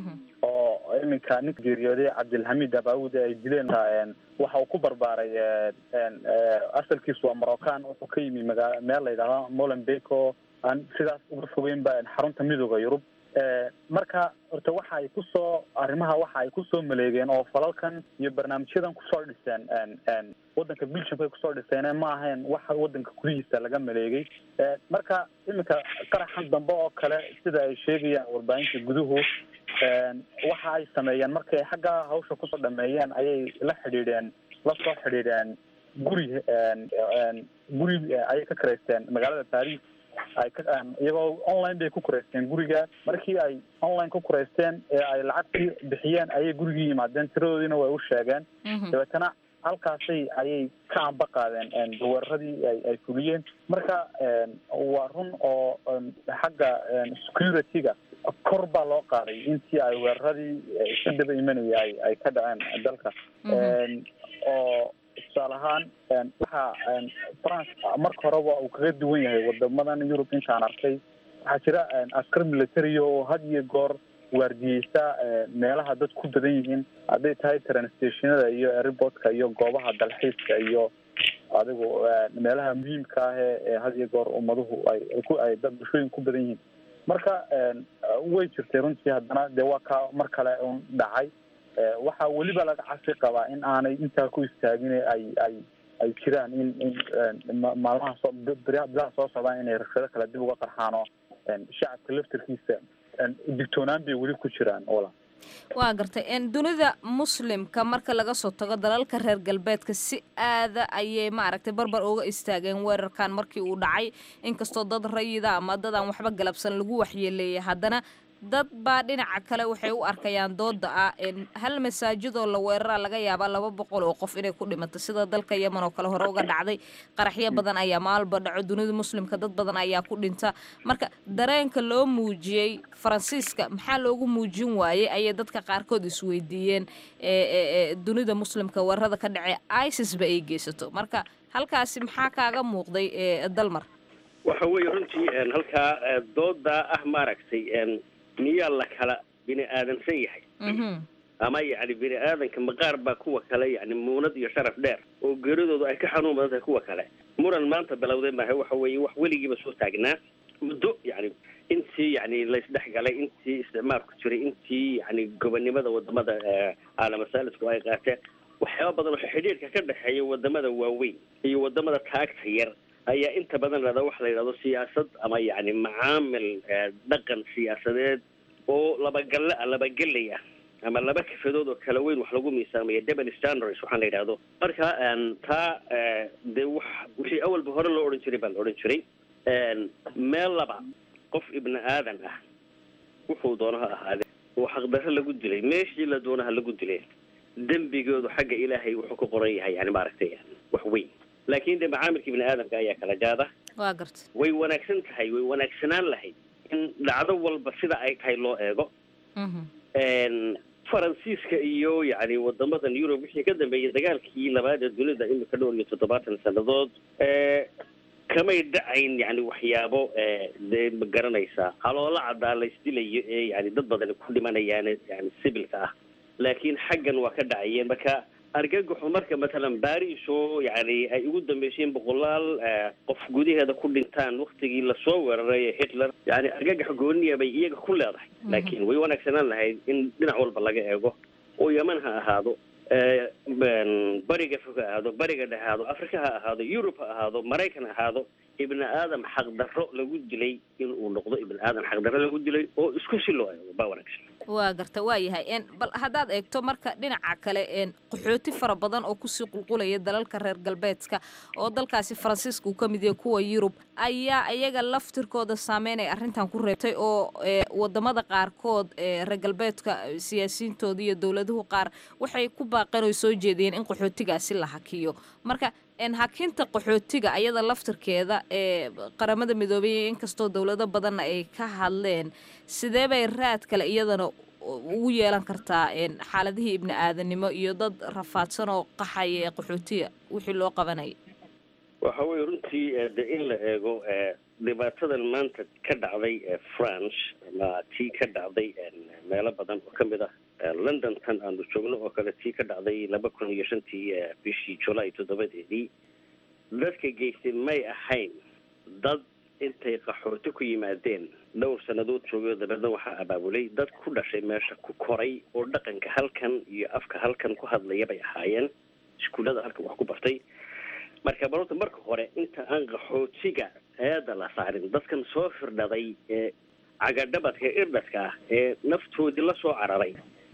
oo iminka ninka geeriyooday cabdilhamid abaawud ay dileen waxa uu ku barbaaray asalkiisu waa moroccan wuxuu ka yimi magaa meel la yidhahdo molenbeek oo aan sidaas uga fogeynba xarunta midooda yurub marka horta waxa ay kusoo arrimaha waxa ay kusoo maleegeen oo falalkan iyo barnaamijyadan kusoo dhiseen wadanka belgiumka ay kusoo dhiseen ma ahayn waxa wadanka gudihiisa laga maleegay marka iminka qaraxan dambe oo kale sida ay sheegayaan warbaahinta guduhu waxa ay sameeyeen markay xagga hawsha kusoo dhameeyeen ayay la xidhiidheen la soo xidhiidheen guri guri ayay ka karaysteen magaalada paris ay ka iyagoo online bay ku kuraysteen guriga markii ay online ku kuraysteen ee ay lacagtii bixiyeen ayay gurigii yimaadeen tiradoodiina way u sheegeen dabeetana halkaasay ayay ka amba qaadeen weeraradii ay ay fuliyeen marka waa run oo xagga security-ga kor baa loo qaaday intii ay weeraradii ka daba imanaya ay ay ka dhaceen dalka oo tusaale ahaan waxa france marka horeba uu kaga duwan yahay wadamadan yurub intaan arkay waxaa jira askar military oo had iyo goor waardiyeysta meelaha dad ku badan yihiin hadday tahay transtationada iyo airportka iyo goobaha dalxiiska iyo adigu meelaha muhiimka ah ee had iyo goor ummaduhu ay ku ay dad bulshooyin ku badan yihiin marka way jirtay runtii haddana dee waa ka mar kale un dhacay waxaa weliba laga casi qabaa in aanay intaa ku istaagin ay ay ay jiraan in in maalmaha soo bilaha soo socdaan inay rabshado kale dib uga qarxaan oo shacabka laftarkiisa digtoonaan bay weli ku jiraan wala waa gartay dunida muslimka marka laga soo tago dalalka reer galbeedka si aada ayay maaragtay barbar uga istaageen weerarkan markii uu dhacay inkastoo dad rayida ama dad aan waxba galabsan lagu waxyeeleeyay haddana dad baa dhinaca kale waxay u arkayaan dooda ah hal masaajidoo la weeraraa laga yaabaa laba boqol oo qof inay ku dhimato sida dalka yemen oo kale hore uga dhacday qaraxyo badan ayaa maalba dhaco dunida muslimka dad badan ayaa ku dhinta marka dareenka loo muujiyey faransiiska maxaa loogu muujin waayey ayay dadka qaarkood isweydiiyeen dunida muslimka weerarada ka dhacee isisba ay geysato marka halkaasi maxaa kaaga muuqday dalmar waxa weeye runtii halkaa dooda ah maaragtay miyaa la kala bini aadansan yahay ama yacni bini aadanka maqaar baa kuwa kale yani muunad iyo sharaf dheer oo geeridoodu ay ka xanuun badan tahay kuwa kale muran maanta bilowday maaha waxa weeye wax weligiiba soo taagnaa muddo yani intii yani laysdhex galay intii isticmaalku jiray intii yani gobonnimada wadamada caalamasaalisku ay qaateen waxyaaba badan oo xidhiirka ka dhexeeya wadamada waaweyn iyo wadamada taagta yar ayaa inta badan lahada waxa la yidhahdo siyaasad ama yani macaamil dhaqan siyaasadeed oo labagalle ah labagelay ah ama laba kafadood oo kala weyn wax lagu miisaamaya double standards waxaan la yidhahdo marka taa dee wax wixii awalba hore loo odhan jiray baa la odhan jiray meel laba qof ibni aadan ah wuxuu doono ha ahaade oo xaqdarro lagu dilay meeshii la doono ha lagu dilay dembigoodu xagga ilaahay wuxuu ku qoran yahay yani maaragtay wax weyn laakiin de macaamilka ibni aadamka ayaa kala jaada waa garta way wanaagsan tahay way wanaagsanaan lahayd in dhacdo walba sida ay tahay loo eego faransiiska iyo yani wadamadan yurub wixii ka dambeeyay dagaalkii labaad ee dunida imika dhowr iyo toddobaatan sannadood kamay dhacayn yani waxyaabo dee ma garanaysaa haloola caddaa laysdilayo ee yani dad badan ku dhimanayaan yani sibilka ah laakiin xaggan waa ka dhacayeen marka argagaxu marka matalan baris oo yani ay ugu dambeyseen boqolaal qof gudaheeda ku dhintaan waktigii lasoo weeraray hitler yani argagax gooniya bay iyaga ku leedahay laakiin way wanaagsanaan lahayd in dhinac walba laga eego oo yeman ha ahaado bariga fog ha ahaado bariga dhex ahaado africa ha ahaado yurub ha ahaado maraykan ha ahaado ibni aadam xaqdarro lagu dilay in uu noqdo ibni aadam xaqdarro lagu dilay oo isku si loo eego baa wanaagsan waa garta waa yahay bal haddaad eegto marka dhinaca kale qaxooti fara badan oo kusii qulqulaya dalalka reer galbeedka oo dalkaasi faransiiska uu ka mid yahay kuwa yurub ayaa iyaga laftirkooda saameyn ay arrintan ku reebtay oo wadamada qaarkood reer galbeedka siyaasiyiintooda iyo dowladuhu qaar waxay ku baaqeen oo soo jeediyeen in qaxootigaasi la hakiyo marka hakinta qaxootiga ayada laftirkeeda ee qaramada midoobay inkastoo dowlado badanna ay ka hadleen sidee bay raad kale iyadana ugu yeelan kartaa xaaladihii ibni aadanimo iyo dad rafaadsan oo qaxaya ee qaxootiga wixii loo qabanaya waxa weye runtii de in la eego dhibaatadan maanta ka dhacday france ama tii ka dhacday meelo badan oo kamid ah london tan aanu joogno oo kale tii ka dhacday laba kun iyo shantii bishii julaay toddobadeedii dadka geystay may ahayn dad intay qaxooti ku yimaadeen dhowr sannadood joogay oo dabeedna waxaa abaabulay dad ku dhashay meesha ku koray oo dhaqanka halkan iyo afka halkan ku hadlaya bay ahaayeen iskuullada halkan wax ku bartay marka barota marka hore inta aan qaxootiga eeda la saarin dadkan soo firdhaday ee cagadhabadka irdhadka ah ee naftoodii lasoo cararay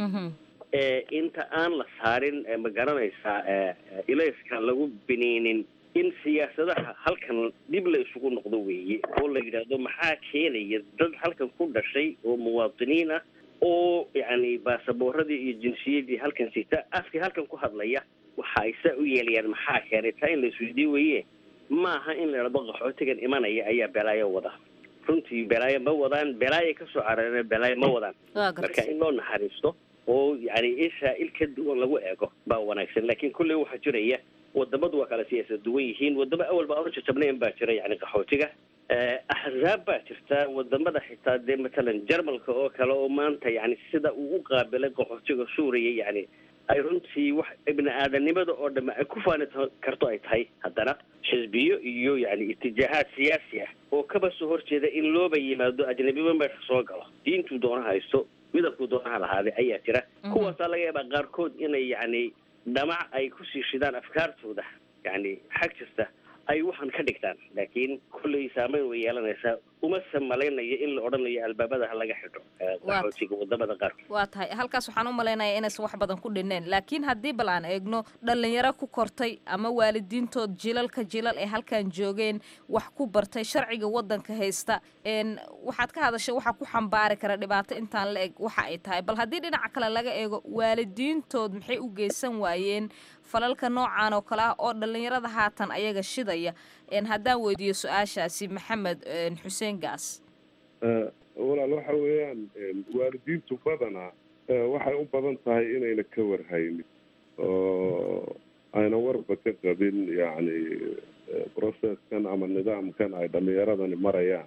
inta aan la saarin ma garanaysaa ilayska lagu biniinin in siyaasadaha halkan dib la isugu noqdo weeye oo la yidhaahdo maxaa keenaya dad halkan ku dhashay oo muwaadiniin ah oo yani baasaboorradii iyo jinsiyadii halkan sita afkii halkan ku hadlaya waxa ay saa u yeelayaan maxaa keenay taa in la isweydiin weeye maaha in la idhahdo qaxootigan imanaya ayaa belaayo wada runtii belaayo ma wadaan belaayo kasoo carareen belaayo ma wadaan marka in loo naxariisto oo yani ishaa il ka duwan lagu eego baa wanaagsan laakiin kulley waxaa jiraya wadamadu waa kala siyaasad duwan yihiin wadamo awalba aan u jajabnayn baa jira yani qaxootiga axzaab baa jirta wadamada xitaa dee matalan jarmalka oo kale oo maanta yani sida uu u qaabilay qaxootiga suuriya yani ay runtii wax ibni aadanimada oo dhamme ay ku faani karto ay tahay haddana xisbiyo iyo yani itijaahaad siyaasi ah oo kaba soo horjeeda in looba yimaado ajnabiba meesha soo galo diintuu doona haysto midabkuu doonaha lahaade ayaa jira kuwaasaa laga yaabaa qaarkood inay yani dhamac ay kusii shidaan afkaartooda yani xag kasta ay waxaan ka dhigtaan laakiin kolley saameyn way yeelanaysaa umase malaynayo in la odhanayo albaabada ha laga xidho qaxootiga wadamada qaarkood waa tahay halkaas waxaan u malaynayaa inaysan wax badan ku dhineen laakiin haddii bal aan eegno dhalinyaro ku kortay ama waalidiintood jilalka jilal ee halkan joogeen wax ku bartay sharciga wadanka haysta n waxaad ka hadashay waxa ku xambaari kara dhibaato intaan la eg waxa ay tahay bal haddii dhinaca kale laga eego waalidiintood maxay u geysan waayeen falalka noocan oo kale ah oo dhalinyarada haatan ayaga shidaya haddaan weydiiyo su-aashaasi maxamed xuseen gaas walaal waxa weeyaan waalidiintu badanaa waxay u badan tahay inayna ka warhaynin oo ayna warba ka qabin yacni processkan ama nidaamkan ay dhalinyaradani marayaan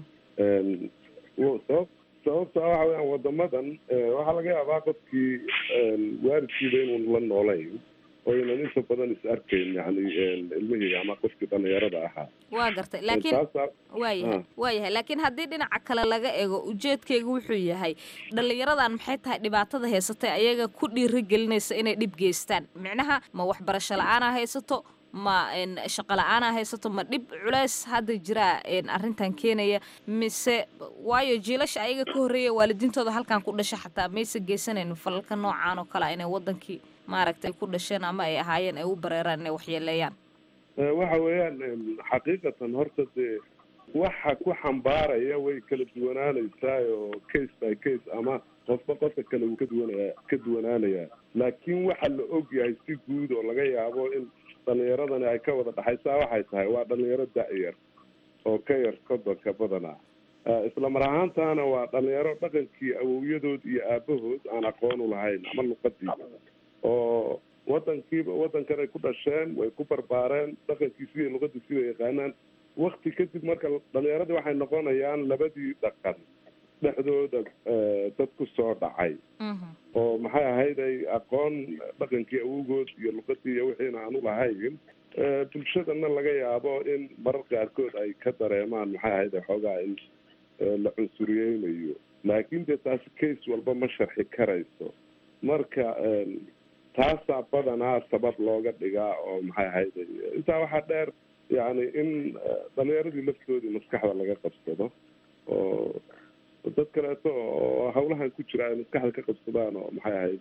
sabab sababta waxa weyaan wadamadan waxaa laga yaabaa qofkii waalidkiiba inuun la noolayn oo ynan inta badan is arkayn yani ilmihii ama qofkii dhalinyarada ahaa waa gartay laakiin waayahay waayahay laakiin haddii dhinaca kale laga eego ujeedkeyga wuxuu yahay dhalinyaradan maxay tahay dhibaatada haysatay ayaga ku dhiiri gelinaysa inay dhib geystaan micnaha ma waxbarasho la-aanaa haysato ma shaqo la-aanaa haysato ma dhib culeys hadda jiraa arrintan keenaya mise waayo jiilasha ayaga ka horreeya waalidiintooda halkan ku dhasha xataa mayse geysanaynin falalka noocaan oo kale inay wadankii maaragtay ku dhasheen ama ay ahaayeen ay u bareeraan inay waxyeeleeyaan waxa weeyaan xaqiiqatan horta dee waxa ku xambaaraya way kala duwanaanaysaa oo case by case ama qofba qofka kale uu ka duwanaya ka duwanaanayaa laakiin waxa la og yahay si guud oo laga yaabo in dhalinyaradani ay ka wada dhaxaysaa waxay tahay waa dhalinyaro da-yar oo ka yar kodonka badanaa isla mar ahaantaana waa dhalinyaro dhaqankii awowyadood iyo aabahood aan aqoon u lahayn ama luqadiiba oo wadankiiba wadankan ay ku dhasheen way ku barbaareen dhaqankii sidii luqadii sida yaqaanaan wakti kadib marka dhalinyaradii waxay noqonayaan labadii dhaqan dhexdooda dad ku soo dhacay oo maxay ahayd ay aqoon dhaqankii awowgood iyo luqadii iyo wixiina aan ulahayn bulshadana laga yaabo in marar qaarkood ay ka dareemaan maxay ahayd xoogaa in la cunsuriyeynayo laakiin dee taasi case walba ma sharxi karayso marka taasaa badanaa sabab looga dhigaa oo maxay ahayd intaa waxaa dheer yani in dhalinyaradii laftoodii maskaxda laga qabsado oo dad kaleeto oo hawlahan ku jira ay maskaxda ka qabsadaan oo maxay ahayd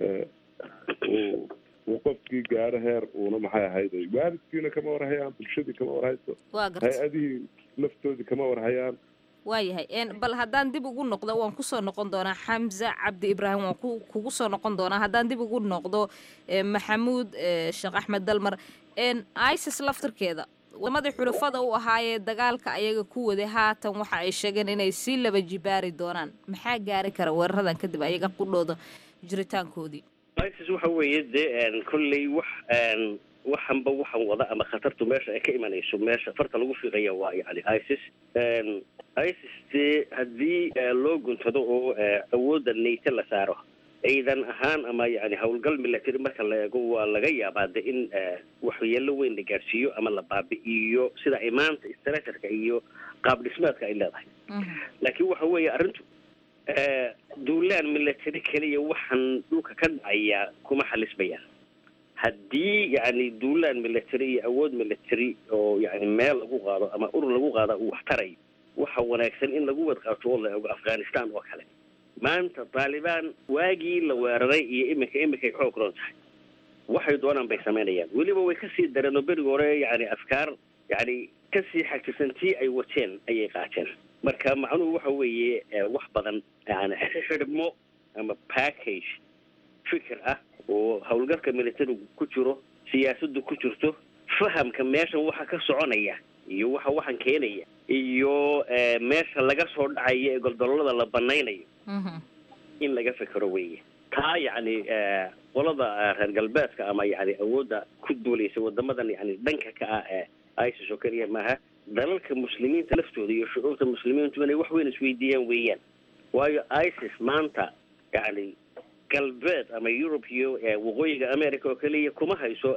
uu uu qofkii gaaro heer uuna maxay ahayd waalidkiina kama warhayaan bulshadii kama warhayso hay-adihii laftoodii kama warhayaan waayahay bal haddaan dib ugu noqdo waan kusoo noqon doonaa xamza cabdi ibraahim waan kugu soo noqon doonaa haddaan dib ugu noqdo maxamuud sheekh axmed dalmar isis laftirkeeda wadamadii xulafada u ahaayee dagaalka ayaga ku waday haatan waxa ay sheegeen inay sii laba jibaari doonaan maxaa gaari kara weeraradan kadib ayaga qudhooda jiritaankoodii isis waxa weeye dee kolley wax waxanba waxan wada ama khatartu meesha ay ka imanayso meesha farta lagu fiiqaya waa yani isis isis dee haddii loo guntado oo awoodda nayte la saaro ciidan ahaan ama yani howlgal milatary marka la eego waa laga yaabaa de in waxyeelo weyn la gaadhsiiyo ama la baabi'iyo sida ay maanta structureka iyo qaab dhismeedka ay leedahay laakiin waxa weeye arrintu duulaan milatary keliya waxaan dhulka ka dhacaya kuma xalismayaan haddii yani duulaan military iyo awood military oo yani meel lagu qaado ama urur lagu qaada uu wax taray waxa wanaagsan in lagu wadqaato oo la eego afghanistan oo kale maanta taalibaan waagii la weeraray iyo iminka iminkay xoog roon tahay waxay doonaan bay samaynayaan weliba way kasii dareen oo berigi hore yani afkaar yani kasii xagtisan tii ay wateen ayay qaateen marka macnuhu waxa weeye wax badan yani xidhmo ama package fikir ah oo howlgalka militarigu ku jiro siyaasaddu ku jirto fahamka meeshan waxa ka soconaya iyo waxa waxan keenaya iyo meesha laga soo dhacaya ee goldololada la banaynayo in laga fekero weeye taa yacni qolada reer galbeedka ama yani awoodda ku duulaysa wadamadan yani dhanka ka ah ee isis oo keliya maaha dalalka muslimiinta laftooda iyo shucuurta muslimiintu inay wax weyn isweydiiyaan weeyaan waayo isis maanta yani galbeed ama europe iyo waqooyiga america oo keliya kuma hayso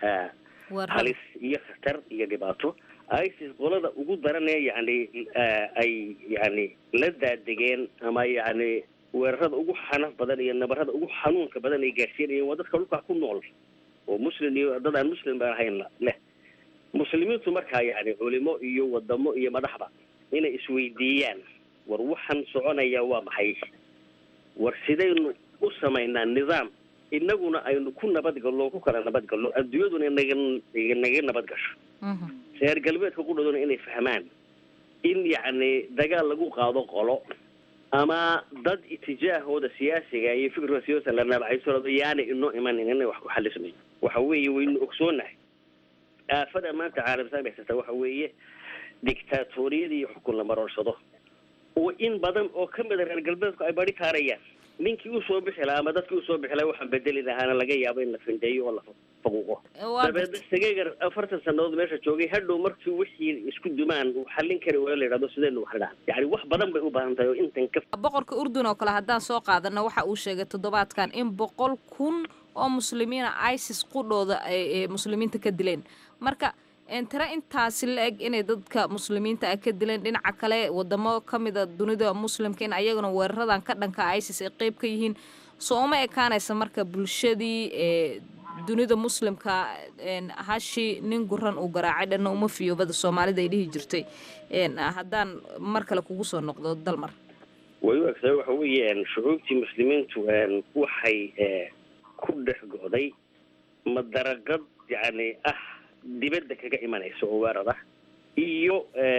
halis iyo khatar iyo dhibaato isis qolada ugu daranee yani ay yani la daadegeen ama yani weerarada ugu xanaf badan iyo nabarada ugu xanuunka badan ay gaadhsiinayeen waa dadka dhulkaa ku nool oo muslim iyo dad aan muslim baan ahayn leh muslimiintu markaa yani culimo iyo wadamo iyo madaxba inay isweydiiyaan war waxaan soconaya waa maxay war sidaynu u samaynaa nidaam inaguna aynu ku nabadgallo ku kala nabadgallo adduunyaduna naga naga nabad gasho reer galbeedka qudhooduna inay fahmaan in yacni dagaal lagu qaado qolo ama dad itijaahooda siyaasiga iyo fikirka siyaasa la nabacayso yaana inoo imanin inay wax ku xalismayo waxa weeye waynu ogsoonahay aafada maanta caalamsaan haysata waxa weeye dictaatoriyada iyo xukun la maroorsado oo in badan oo ka mida reer galbeedku ay bari taarayaan ninkii usoo bixi lahaa ama dadkii usoo bixi lahaa waxaan bedeli lahaana laga yaabo in la findeeyo oo la faquuqo dabeedna sageegar afartan sanadood meesha joogay hadhow markii wixii isku dumaan uu xallin kari waayo la yidhahdo sidaynu wax dhahan yani wax badan bay u baahan tahay oo intan ka boqorka urdun oo kale haddaan soo qaadano waxa uu sheegay toddobaadkan in boqol kun oo muslimiina isis qudhooda ay muslimiinta ka dileen marka tira intaasi la eg inay dadka muslimiinta ah ka dileen dhinaca kale wadamo kamida dunida muslimka in ayaguna weeraradan ka dhanka isis ay qeyb ka yihiin soo uma ekaanaysa marka bulshadii dunida muslimka hashi nin guran uu garaacay dhanna uma fiyoobada soomaalida ay dhihi jirtay haddaan mar kale kugu soo noqdo dalmar way u egtahay waxa weeyaan shucuubtii muslimiintu waxay ku dhex go'day madaraqad yani ah dibadda kaga imanaysa oo weerar ah iyo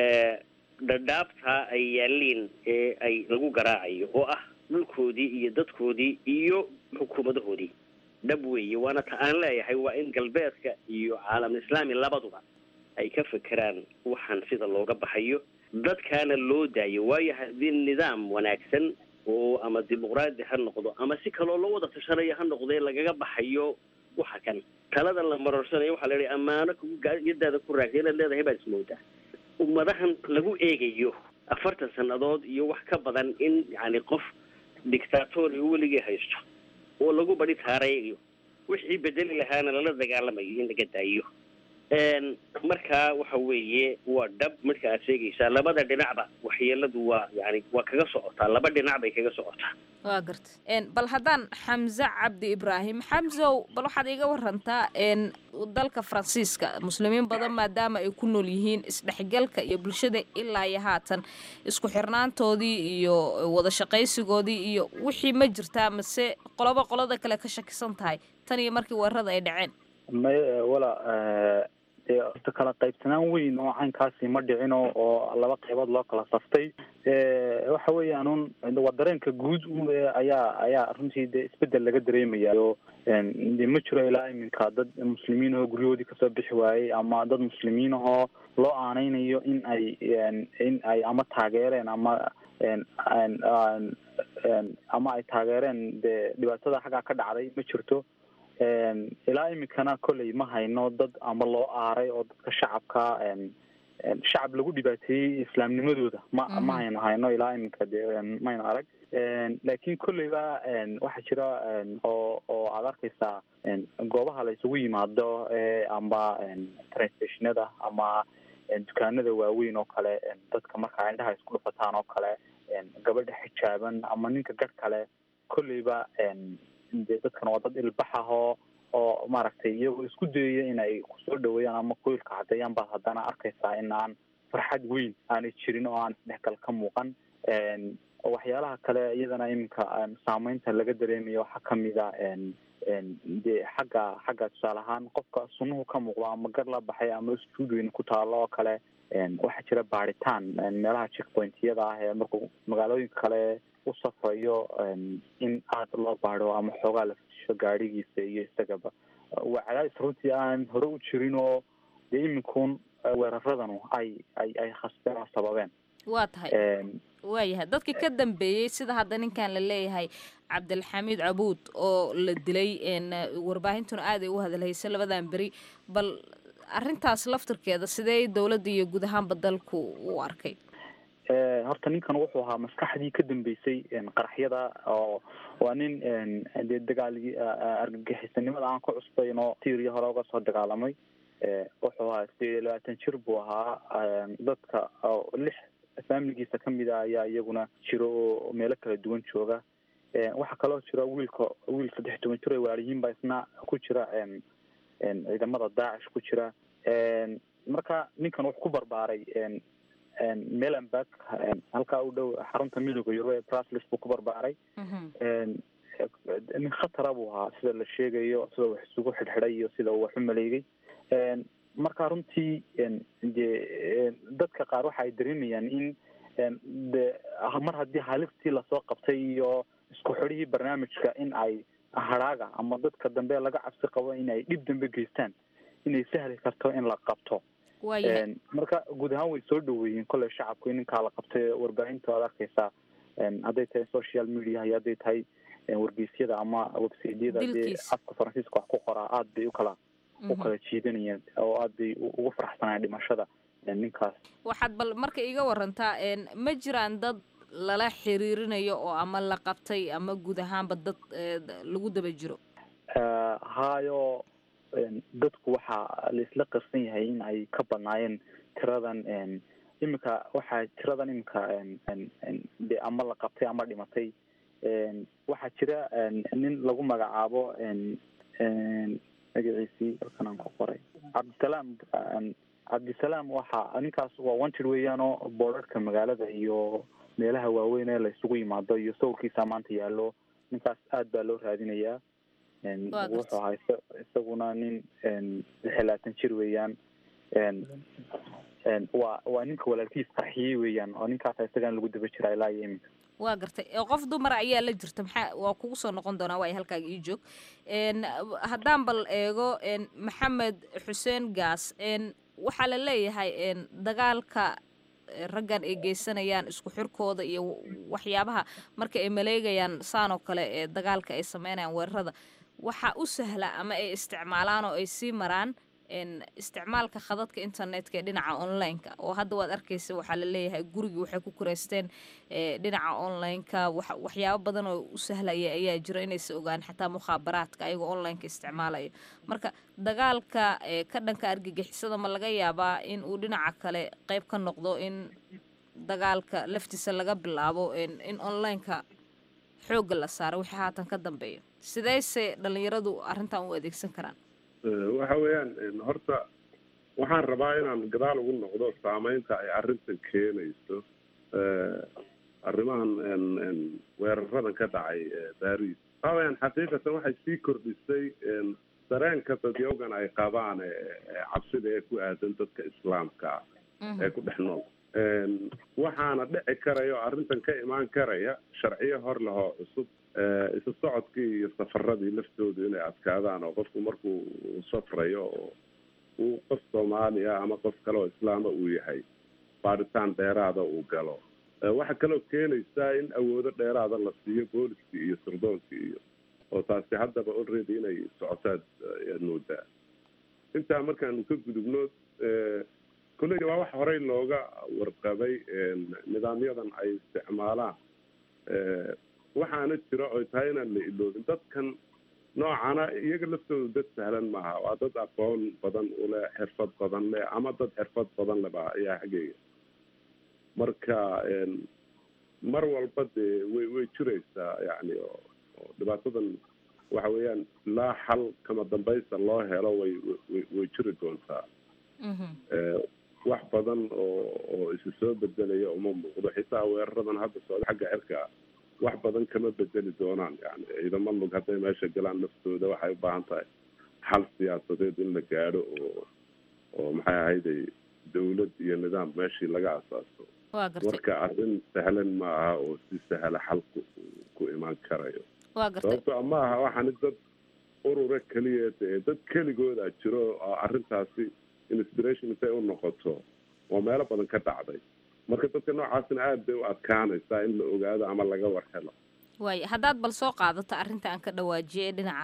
dhadhaabtaa ay yaaliin ee ay lagu garaacayo oo ah dhulkoodii iyo dadkoodii iyo xukuumadahoodii dhab weeye waana ta aan leeyahay waa in galbeedka iyo caalam islaami labaduba ay ka fekeraan waxaan sida looga baxayo dadkaana loo daayo waayo haddii nidaam wanaagsan oo ama dimuqraadi ha noqdo ama si kaloo loo wada tashanayo ha noqdee lagaga baxayo waxa kan talada la maroorsanayo waxaa la yihi ammaano yadaada ku raagtay inaad leedahay baad ismoodaa ummadahan lagu eegayo afartan sannadood iyo wax ka badan in yani qof dictatori weligii haysto oo lagu badi taarayo wixii bedeli lahaana lala dagaalamayo in laga daayo markaa waxa weeye waa dhab marka aad sheegaysaa labada dhinacba waxyeeladu waa yani waa kaga socotaa laba dhinac bay kaga socotaa waa garta bal haddaan xamse cabdi ibraahim xamsow bal waxaad iga warantaa dalka faransiiska muslimiin badan maadaama ay ku nool yihiin isdhexgalka iyo bulshada ilaa iyo haatan isku xirnaantoodii iyo wada shaqaysigoodii iyo wixii ma jirtaa mase qoloba qolada kale ka shakisan tahay tan iyo markii weerarada ay dhaceen may wala dee horta kala qaybsanaan weyn oo caynkaasi ma dhicino oo laba qaybood loo kala saftay waxa weeyaan un waa dareenka guud ayaa ayaa runtii dee isbedel laga dareemayayo de ma jiro ilaa iminka dad muslimiin ahoo guryahoodii kasoo bixi waayey ama dad muslimiin ahoo loo aaneynayo in ay in ay ama taageereen ama ama ay taageereen dee dhibaatada xaggaa ka dhacday ma jirto ilaa iminkana kolley ma hayno dad ama loo aaray oo dadka shacabka shacab lagu dhibaateeyey islaamnimadooda ma ma hayno hayno ilaa iminka dee mayna arag laakiin kolleyba waxaa jira oo oo aad arkaysaa goobaha la isugu yimaado amba train stationada ama dukaanada waaweyn oo kale dadka markaa indhaha isku dhufataan oo kale gabadha xijaaban ama ninka garh kale kolleyba de dadkan waa dad ilbax ahoo oo maaragtay iyagoo isku dayaya inay kusoo dhaweeyaan ama qoylka caddeeyaan baad haddana arkaysaa in aan farxad weyn aanay jirin oo aan isdhexgal ka muuqan waxyaalaha kale iyadana iminka saameynta laga dareemayo waxaa kamida de xagga xagga tusaale ahaan qofka sunuhu ka muuqdo ama gar la baxay ama stuudioyn ku taalo oo kale waxaa jira baaritaan meelaha checkpointyada ah ee markuu magaalooyinka kale u safrayo in aada loo baado ama xoogaa la fusho gaadhigiisa iyo isagaba waa cadaadis runtii aan hore u jirin oo dee iminkun weeraradanu ay ay ay khasbeen oo sababeen waa tahay waayahay dadkii ka dambeeyey sida hadda ninkan la leeyahay cabdilxamiid cabuud oo la dilay warbaahintuna aad ay u hadalhaysa labadan beri bal arrintaas laftirkeeda sidee dowladda iyo guud ahaanba dalku u arkay horta ninkan wuxuu ahaa maskaxdii ka dambeysay qaraxyada oo waa nin dee dagaalgii argagixisanimada aan ka cusbayn oo tiiriya hore uga soo dagaalamay wuxuu ahaa sideed iyo labaatan jir buu ahaa dadka lix faamiligiisa kamid a ayaa iyaguna jiro oo meelo kala duwan jooga waxaa kaloo jira wiilka wiil saddex toban jir oo waaliyiin baa isna ku jira ciidamada daacish ku jira marka ninkan wuxuu ku barbaaray melanburg halkaa u dhow xarunta midooda yurub ee braslis buu ku barbaaray nin khatara buu ahaa sida la sheegayo sida wax isugu xidhxidhay iyo sida uu wax u maleegay marka runtii dee dadka qaar waxa ay dareemayaan in de mar haddii halistii lasoo qabtay iyo isku xidhihii barnaamijka in ay hadhaaga ama dadka dambe laga cabsi qabo in ay dhib dambe geystaan inay sahli karto in la qabto marka guud ahaan way soo dhaweeyeen kolley shacabku in ninkaa la qabtay warbaahinta ad arkeysaa hadday tahay social media iyo hadday tahay wargeysyada ama websiteyada dee afka faransiiska wax ku qoraa aada bay ukala u kala jiidanayeen oo aada bay ugu faraxsanayeen dhimashada ninkaas waxaad bal marka iga warantaa ma jiraan dad lala xiriirinayo oo ama la qabtay ama guud ahaanba dad lagu daba jiro hayo dadku waxaa laisla qarsan yahay in ay ka badnaayeen tiradan iminka waxaa tiradan iminka de ama la qabtay ama dhimatay waxaa jira nin lagu magacaabo magaciisii halkan aan ku qoray cabdisalaam cabdisalaam waxa ninkaas waa wanted weeyaan oo boorarka magaalada iyo meelaha waaweyn ee la isugu yimaado iyo sawirkiisa maanta yaallo ninkaas aad baa loo raadinayaa wuxuu ahaa isaguna nin lix iyo labaatan jir weeyaan waa waa ninka walaalkiis qarxiyey weeyaan oo ninkaasa isagan lagu daba jiraa ilaa iyo iminka waa gartay qof dumar ayaa la jirta maxaa waa kugu soo noqon doonaa waay halkaaga ii joog haddaan bal eego maxamed xuseen gaas waxaa la leeyahay dagaalka raggan ay geysanayaan isku xirkooda iyo waxyaabaha marka ay maleegayaan saan oo kale ee dagaalka ay sameynayaan weerarada waxaa u sahla ama ay isticmaalaan oo ay sii maraan isticmaalka khadadka internetka ee dhinaca online-ka oo hadda waad arkeysa waxaa la leeyahay gurigii waxay ku kureysteen dhinaca online-ka waxyaabo badan oo u sahlaya ayaa jiro inaysa ogaan xataa mukhaabaraadka ayagoo online-ka isticmaalaya marka dagaalka ka dhanka argagixisada ma laga yaabaa in uu dhinaca kale qeyb ka noqdo in dagaalka laftiisa laga bilaabo in online-ka xoogga la saaro wixii haatan ka dambeeya sideyse dhalinyaradu arrintan u adeegsan karaan waxa weeyaan horta waxaan rabaa inaan gadaal ugu noqdo saameynta ay arrintan keenayso arrimahan weeraradan ka dhacay baris waxa weyaan xaqiiqatan waxay sii kordhisay dareenka dadyoogan ay qabaan cabsida ee ku aadan dadka islaamka ah ee ku dhex nool waxaana dhici karaya oo arrintan ka imaan karaya sharciyo hor lehoo cusub isu socodkii iyo safaradii laftoodu inay adkaadaan oo qofku markuu safrayo oo uu qof soomaaliya ama qof kale oo islaama uu yahay baaritaan dheeraada uu galo waxaa kaloo keenaysaa in awoodo dheeraada la siiyo booliskii iyo surdoonkii iyo oo taasi haddaba already inay socotaad ayaad moodaa intaa markaanu ka gudubno kolleyga waa wax horey looga warqabay nidaamyadan ay isticmaalaan waxaana jira oy tahay inaan la iloobin dadkan noocana iyaga laftooda dad sahlan maaha waa dad aqoon badan uleh xirfad badan leh ama dad xirfad badan leba ayaa xaggeyga marka mar walba dee way way jiraysaa yani oo dhibaatadan waxa weeyaan ilaa xal kama dambaysta loo helo way way way jiri doontaa wax badan oo oo isu soo bedelaya uma muuqdo xitaa weeraradan hadda socda xagga cirka wax badan kama bedeli doonaan yani ciidamo lug hadday meesha galaan naftooda waxay u baahan tahay xal siyaasadeed in la gaadho oo oo maxay ahayday dawlad iyo nidaam meeshii laga asaaso marka arrin sahlan ma aha oo si sahla xalku ku imaan karayo sababto ma aha waxaani dad urura keliya dee dad keligooda jiro oo arrintaasi inspiration intay u noqoto oo meelo badan ka dhacday marka dadka noocaasna aada bay u adkaanaysaa in la ogaado ama laga war helo waaya haddaad bal soo qaadato arrinta aan ka dhawaajiyay ee dhinaca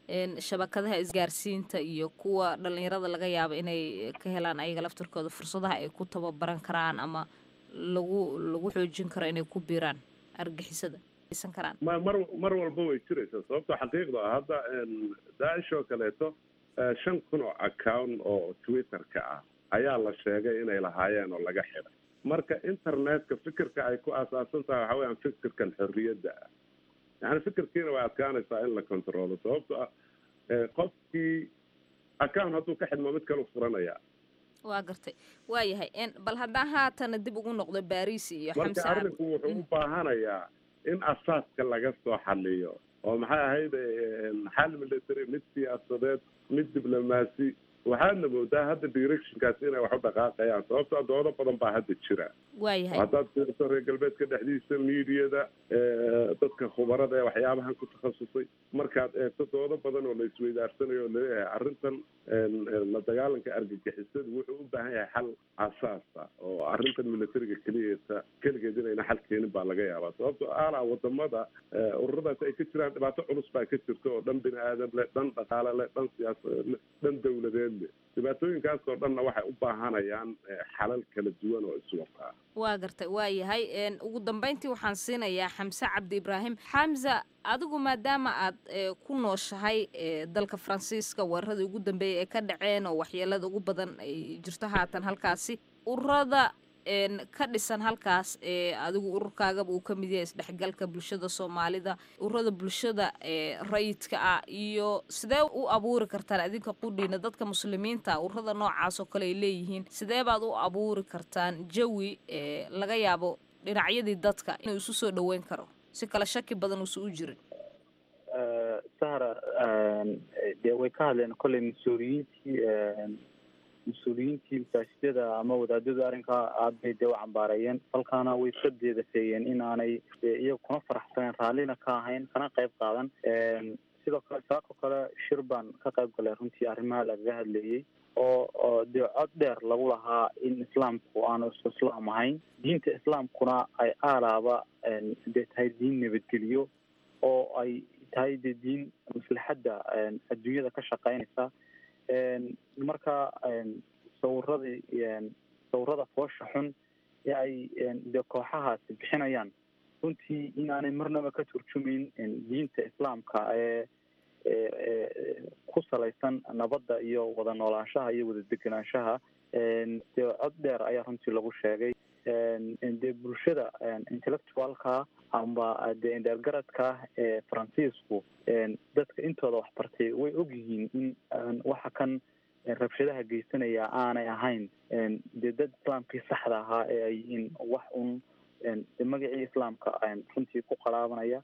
shabakadaha isgaarsiinta iyo kuwa dhalinyarada laga yaabo inay ka helaan ayaga laftarkooda fursadaha ay ku tababaran karaan ama lagu lagu xoojin karo inay ku biiraan argixisada karaan ma mar mar walba way jiraysaa sababto xaqiiqda ah hadda daacish oo kaleeto shan kun oo account oo twitter-ka ah ayaa la sheegay inay lahaayeen oo laga xiday marka internetka fikirka ay ku aasaasan tahay waxa weyaan fikirkan xorriyadda ah yani fikirkiina way adkaanaysaa in la controlo sababto ah qofkii account hadduu ka xidmo mid kalu furanaya waa gartay waayahay bal haddaan haatana dib ugu noqdo baris iyo marka arrinku wuxuu u baahanayaa in asaaska laga soo xaliyo oo maxay ahayd xal military mid siyaasadeed mid diblomaasi waxaadna moodaa hadda directionkaasi inay wax u dhaqaaqayaan sababto doodo badan baa hadda jira waayahay haddaad fiiriso reer galbeedka dhexdiisa miidiyada dadka khubarada ee waxyaabahan ku takhasusay markaad eegto doodo badan oo la isweydaarsanayo oo laleeyahay arrintan la dagaalanka argagixisada wuxuu u baahan yahay xal asaasa oo arrintan militariga keliyeeta keligeed inayna xal keenin baa laga yaabaa sababto alaa wadamada ururadaas ay ka jiraan dhibaato culus baa ka jirta oo dhan bini aadan leh dhan dhaqaale leh dhan siyaasadeed leh dhan dawladeed leh dhibaatooyinkaas oo dhanna waxay u baahanayaan xalal kala duwan oo iswataa waa gartay waa yahay ugu dambeyntii waxaan siinayaa xamse cabdi ibraahim xamza adigu maadaama aad ku nooshahay dalka faransiiska weeraradii ugu dambeeyay ee ka dhaceen oo waxyeelada ugu badan ay jirto haatan halkaasi ururada ka dhisan halkaas ee adigu ururkaagaba uu ka mid yahay isdhexgalka bulshada soomaalida ururada bulshada ee rayidka ah iyo sidee u abuuri kartaan adinka qudhiina dadka muslimiinta ururada noocaas oo kale ay leeyihiin sidee baad u abuuri kartaan jawi ee laga yaabo dhinacyadii dadka inuu isu soo dhaweyn karo si kale shaki badan uusan u jirin sahra dee way ka hadleen kolley mas-uuliyiintii mas-uuliyiintii masaajidada ama wadaadadu arrinkaa aad bay dee u cambaareeyeen halkaana way iska deedafeeyeen in aanay iyaga kuna faraxsaneen raallina ka ahayn kana qayb qaadan sidoo kale saako kale shir baan ka qayb galay runtii arrimaha lagaga hadleeyey oo oo dee cod dheer lagu lahaa in islaamku aanu isku islaam ahayn diinta islaamkuna ay aalaaba dee tahay diin nabadgeliyo oo ay tahay dee diin maslaxadda adduunyada ka shaqeynaysa marka sawiradii sawirada foosha xun ee ay dee kooxahaasi bixinayaan runtii in aanay marnaba ka turjumayn diinta islaamka ee ku salaysan nabadda iyo wada noolaanshaha iyo wada degenaanshaha dee cod dheer ayaa runtii lagu sheegay dee bulshada intellectualka amba dee indheergaradka ee faransiisku dadka intooda waxbartay way ogyihiin in waxa kan rabshadaha geysanaya aanay ahayn dee dad islaamkii saxda ahaa ee ay yihiin wax un magacii islaamka runtii ku qaraabanaya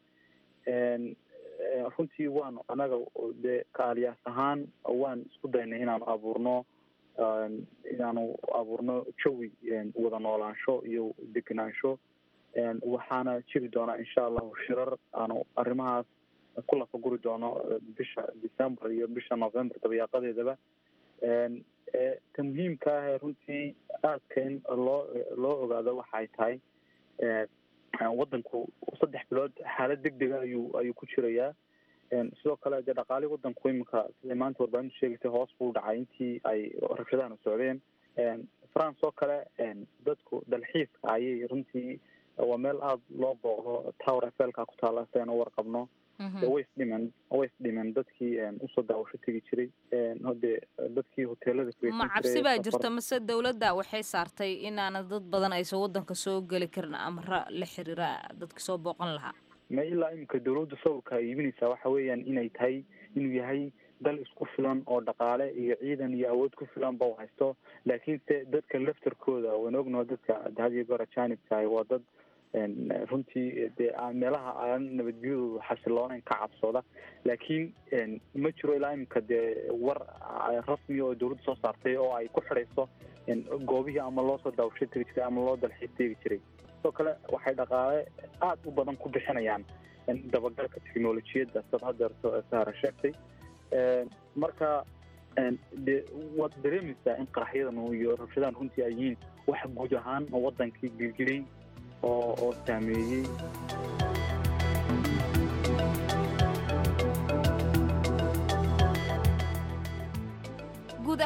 runtii waanu anaga dee kaaliyaas ahaan waan isku daynay inaanu abuurno inaanu abuurno jawi wada noolaansho iyo degenaansho waxaana jiri doonaa insha allahu shirar aanu arrimahaas ku lafaguri doono bisha december iyo bisha november dabayaaqadeedaba ta muhiimka ah ee runtii aadka in loo loo ogaado waxay tahay wadanku saddex bilood xaalad deg dega ayuu ayuu ku jirayaa sidoo kale dee dhaqaali wadanku iminka siday maanta warbaahintu sheegaysay hoos buu dhacay intii ay rabshadahana socdeen france oo kale dadku dalxiiska ayay runtii waa meel aada loo booqdo tower efelka ku taala si aynu warqabno way isdhimen way isdhimen dadkii usoo daawasho tegi jiray hode dadkii hoteelada ma cabsi baa jirta mase dawladda waxay saartay inaana dad badan aysan wadanka soo geli karin amra la xiriira dadka soo booqan lahaa ma ilaa iminka dawladda sawirka ay iibinaysaa waxa weeyaan inay tahay inuu yahay dal isku filan oo dhaqaale iyo ciidan iyo awood ku filan ba u haysto laakiinse dadka laftarkooda waan ognaho dadka hadiyo goor ajaanibka waa dad runtii dee meelaha aan nabadgelyadoodu xasiloonayn ka cabsooda laakiin ma jiro ilaa iminka dee war rasmiya oo dawladda soo saartay oo ay ku xidhayso goobihii ama loo soo daawasho tegi jiray ama loo dalxiis tegi jiray sidoo kale waxay dhaqaale aada u badan ku bixinayaan dabagalka technolojiyadda sad hadeerto sahara sheegtay marka dee waad dareemaysaa in qaraxyadan iyo rabshadahan runtii ay yihiin wax guud ahaan wadankii gilgilay oo oo saameeyey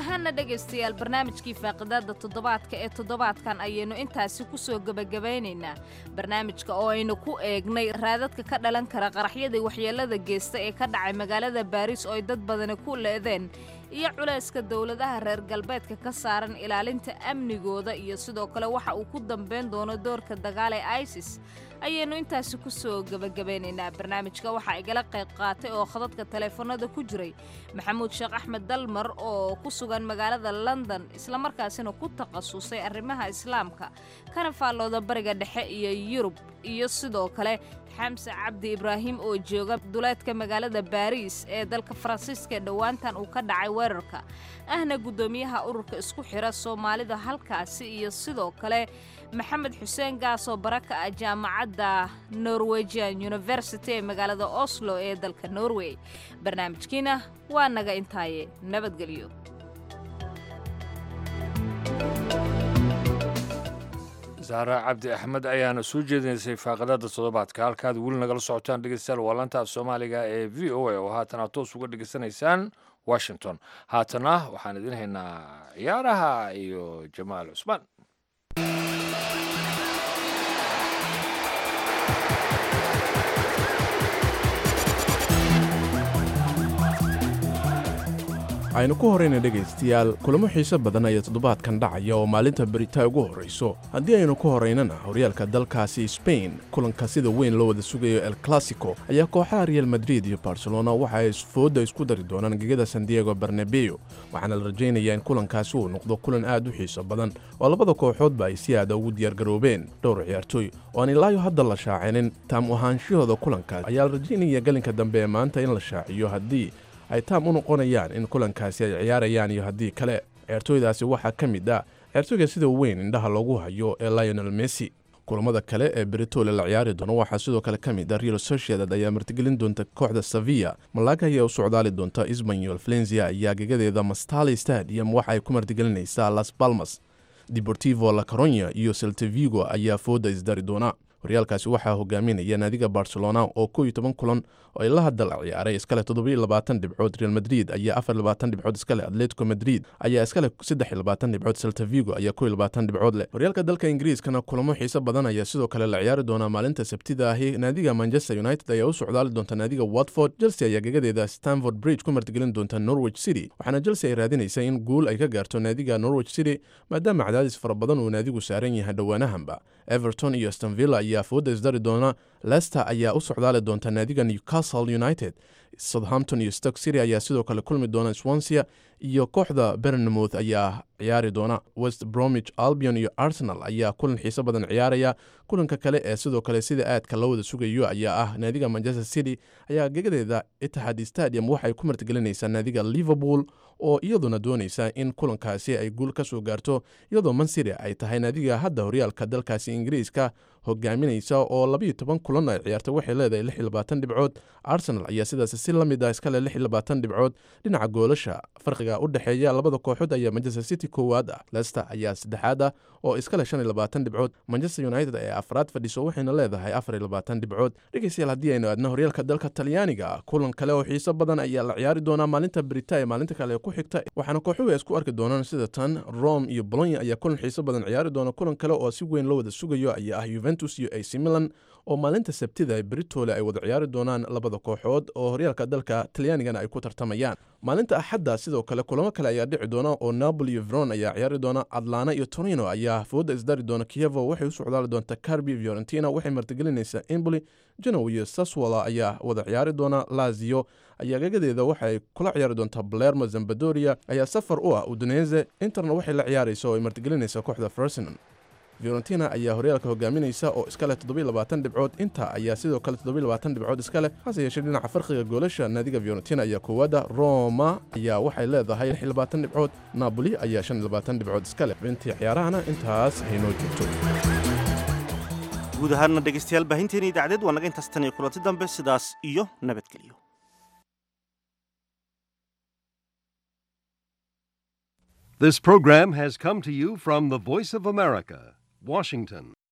ahaana dhegaystayaal barnaamijkii faaqidaada toddobaadka ee toddobaadkan ayaynu intaasi ku soo gebagabaynaynaa barnaamijka oo aynu ku eegnay raadadka ka dhalan kara qaraxyadii waxyeellada geysta ee ka dhacay magaalada baariis oo ay dad badani ku leedeen iyo culayska dowladaha reer galbeedka ka saaran ilaalinta amnigooda iyo sidoo kale waxa uu ku dambayn doono doorka dagaal ee isis ayaynu intaasi ku soo gebagabaynaynaa barnaamijka waxaa igala qayb qaatay oo khadadka taleefanada ku jiray maxamuud sheekh axmed dalmar oo ku sugan magaalada london islamarkaasina ku takhasusay arrimaha islaamka kana faallooda bariga dhexe iyo yurub iyo sidoo kale xamse cabdi ibraahim oo jooga duleedka magaalada baariis ee dalka faransiiska ee dhowaantan uu ka dhacay weerarka ahna guddoomiyaha ururka isku xira soomaalida halkaasi iyo sidoo kale maxamed xuseen gaasoo baraka ah jaamacadda norwegian university ee magaalada oslo ee dalka norway barnaamijkiina waa naga intaaye nabadgelyo saare cabdi axmed ayaana soo jeedinaysay faaqadada toddobaadka halkaad weli nagala socotaan dhegeystayaal waa lanta af soomaaliga ee v o a oo haatana toos uga dhegeysanaysaan washington haatana waxaan idin haynaa ciyaaraha iyo jamaal cusmaan aynu ku horayna dhegaystayaal kulamo xiise badan ayaa toddobaadkan dhacaya oo maalinta berita ugu horrayso haddii aynu ku horaynana horyaalka dalkaasi sbain kulanka sida weyn loo wada sugayo el classico ayaa kooxaha real madrid iyo barcelona waxa ay fooda isku dari doonaan gegada san diego barnabeo waxaana la rajaynayaa in kulankaasi uu noqdo kulan aad u xiiso badan oo labada kooxoodba ay si aada ugu diyaargaroobeen dhowr ciyaartooy oo aan ilaayo hadda la shaacinin taam u ahaanshahooda kulankaas ayaa la rajaynaya gelinka dambe ee maanta in la shaaciyo haddii ay taam u noqonayaan in kulankaasi ay ciyaarayaan iyo haddii kale ciyaartooydaasi waxaa ka mid ah ciyaartooyga sida weyn indhaha loogu hayo ee lionel messi kulamada kale ee beritole la ciyaari doono waxaa sidoo kale ka mid ah real sociedad ayaa martigelin doonta kooxda sevilla malaga ayaa u socdaali doonta isbanyol valencia ayaa gegadeeda mastali stadium waxa ay ku martigelinaysaa las balmas deportivo la caronya iyo seltevigo ayaa fooda isdari doona horyaalkaasi waxaa hogaaminaya naadiga barcelona oo kow iyo toban kulan oo ay la hadal ciyaaray iskale toddobiyo labaatan dhibcood real madrid ayaa afar labaatan dhibcood iskale atletico madrid ayaa iskale saddex iyo labaatan dhibcood seltavigo ayaa kow iyo labaatan dhibcood leh horyaalka dalka ingiriiskana kulamo xiise badan ayaa sidoo kale la ciyaari doonaa maalinta sabtida ahi naadiga manchester united ayaa u socdaali doonta naadiga watford chelsea ayaa gegadeeda stanford bridge ku martigelin doonta norwich city waxaana chelsea ay raadinaysa in guul ay ka gaarto naadiga norwich city maadaama cadaadis fara badan uu naadigu saaran yahay dhowaanahanba everton iyo stonvilla ayaa fooda isdari doona lester ayaa u socdaali doonta naadiga newcastle united southampton iyo stock city ayaa sidoo kale kulmi doona swansia iyo kooxda bernmouth ayaa ciyaari doona west bromwich albion iyo arsenal ayaa kulan xiiso badan ciyaaraya kulanka kale ee sidoo kale sida aadka loo wada sugayo ayaa ah naadiga manchester city ayaa gegadeeda itihad stadium waxay ku martigelinaysaa naadiga liverpool oo iyaduna doonaysa in kulankaasi ay guul ka soo gaarto iyadoo mancity ay tahay naadiga hadda horyaalka dalkaasi ingiriiska hogaaminaysa oo labayo toban kulan ay ciyaartay waxay leedahay lix iyo labaatan dhibcood arsenal ayaa sidaasi si la mid ah iskale lix iyo labaatan dhibcood dhinaca goolasha farqiga u dhexeeya labada kooxood ayaa manchester city koowaad ah lester ayaa saddexaad ah oo iskale shan iyo labaatan dhibcood manchester united ee afraad fadhiso waxayna leedahay afar iyo labaatan dhibcood dhegeystayaal haddii aynu aadna horyaalka dalka talyaaniga kulan kale oo xiiso badan ayaa la ciyaari doonaa maalinta berita ee maalinta kale ee ku xigta waxaana kooxuhu ay isku arki doonaan sida tan rome iyo bolonya ayaa kulan xiiso badan ciyaari doona kulan kale oo si weyn loo wada sugayo ayaa ah juventus iyo ac milan oo maalinta sabtida ee beritole ay wada ciyaari doonaan labada kooxood oo horyaalka dalka talyaanigana ay ku tartamayaan maalinta axadda sidoo kale kulamo kale ayaa dhici doona oo napoli iyo veron ayaa ciyaari doona atlana iyo torino ayaa fooda isdari doona kievo waxay u socdaali doonta carbi fiorentina waxay martigelinaysaa emboli genow iyo saswala ayaa wada ciyaari doona lazio ayaa gagadeeda waxay kula ciyaari doontaa balermo zambadoria ayaa safar u ah udunese interna waxay la ciyaaraysa oo ay martigelinaysaa kooxda fersinon fiorentina ayaa horyaalka hogaaminaysa oo iska leh toddobiyo labaatan dhibcood inta ayaa sidoo kale toddobiyo labaatan dhibcood iska leh hase yeeshee dhinaca farqiga goolasha naadiga fiorentina ayaa koowaada roma ayaa waxay leedahay lix iyo labaatan dhibcood napoli ayaa shan iyo labaatan dhibcood iska leh intii ciyaarahana intaas haynoo joogto guud ahaanna dhegaystayaal baahinteena idaacadeed waa naga intaas tan iyo kulanti dambe sidaas iyo nabadgelyo This program has come to you from the Voice of America, Washington.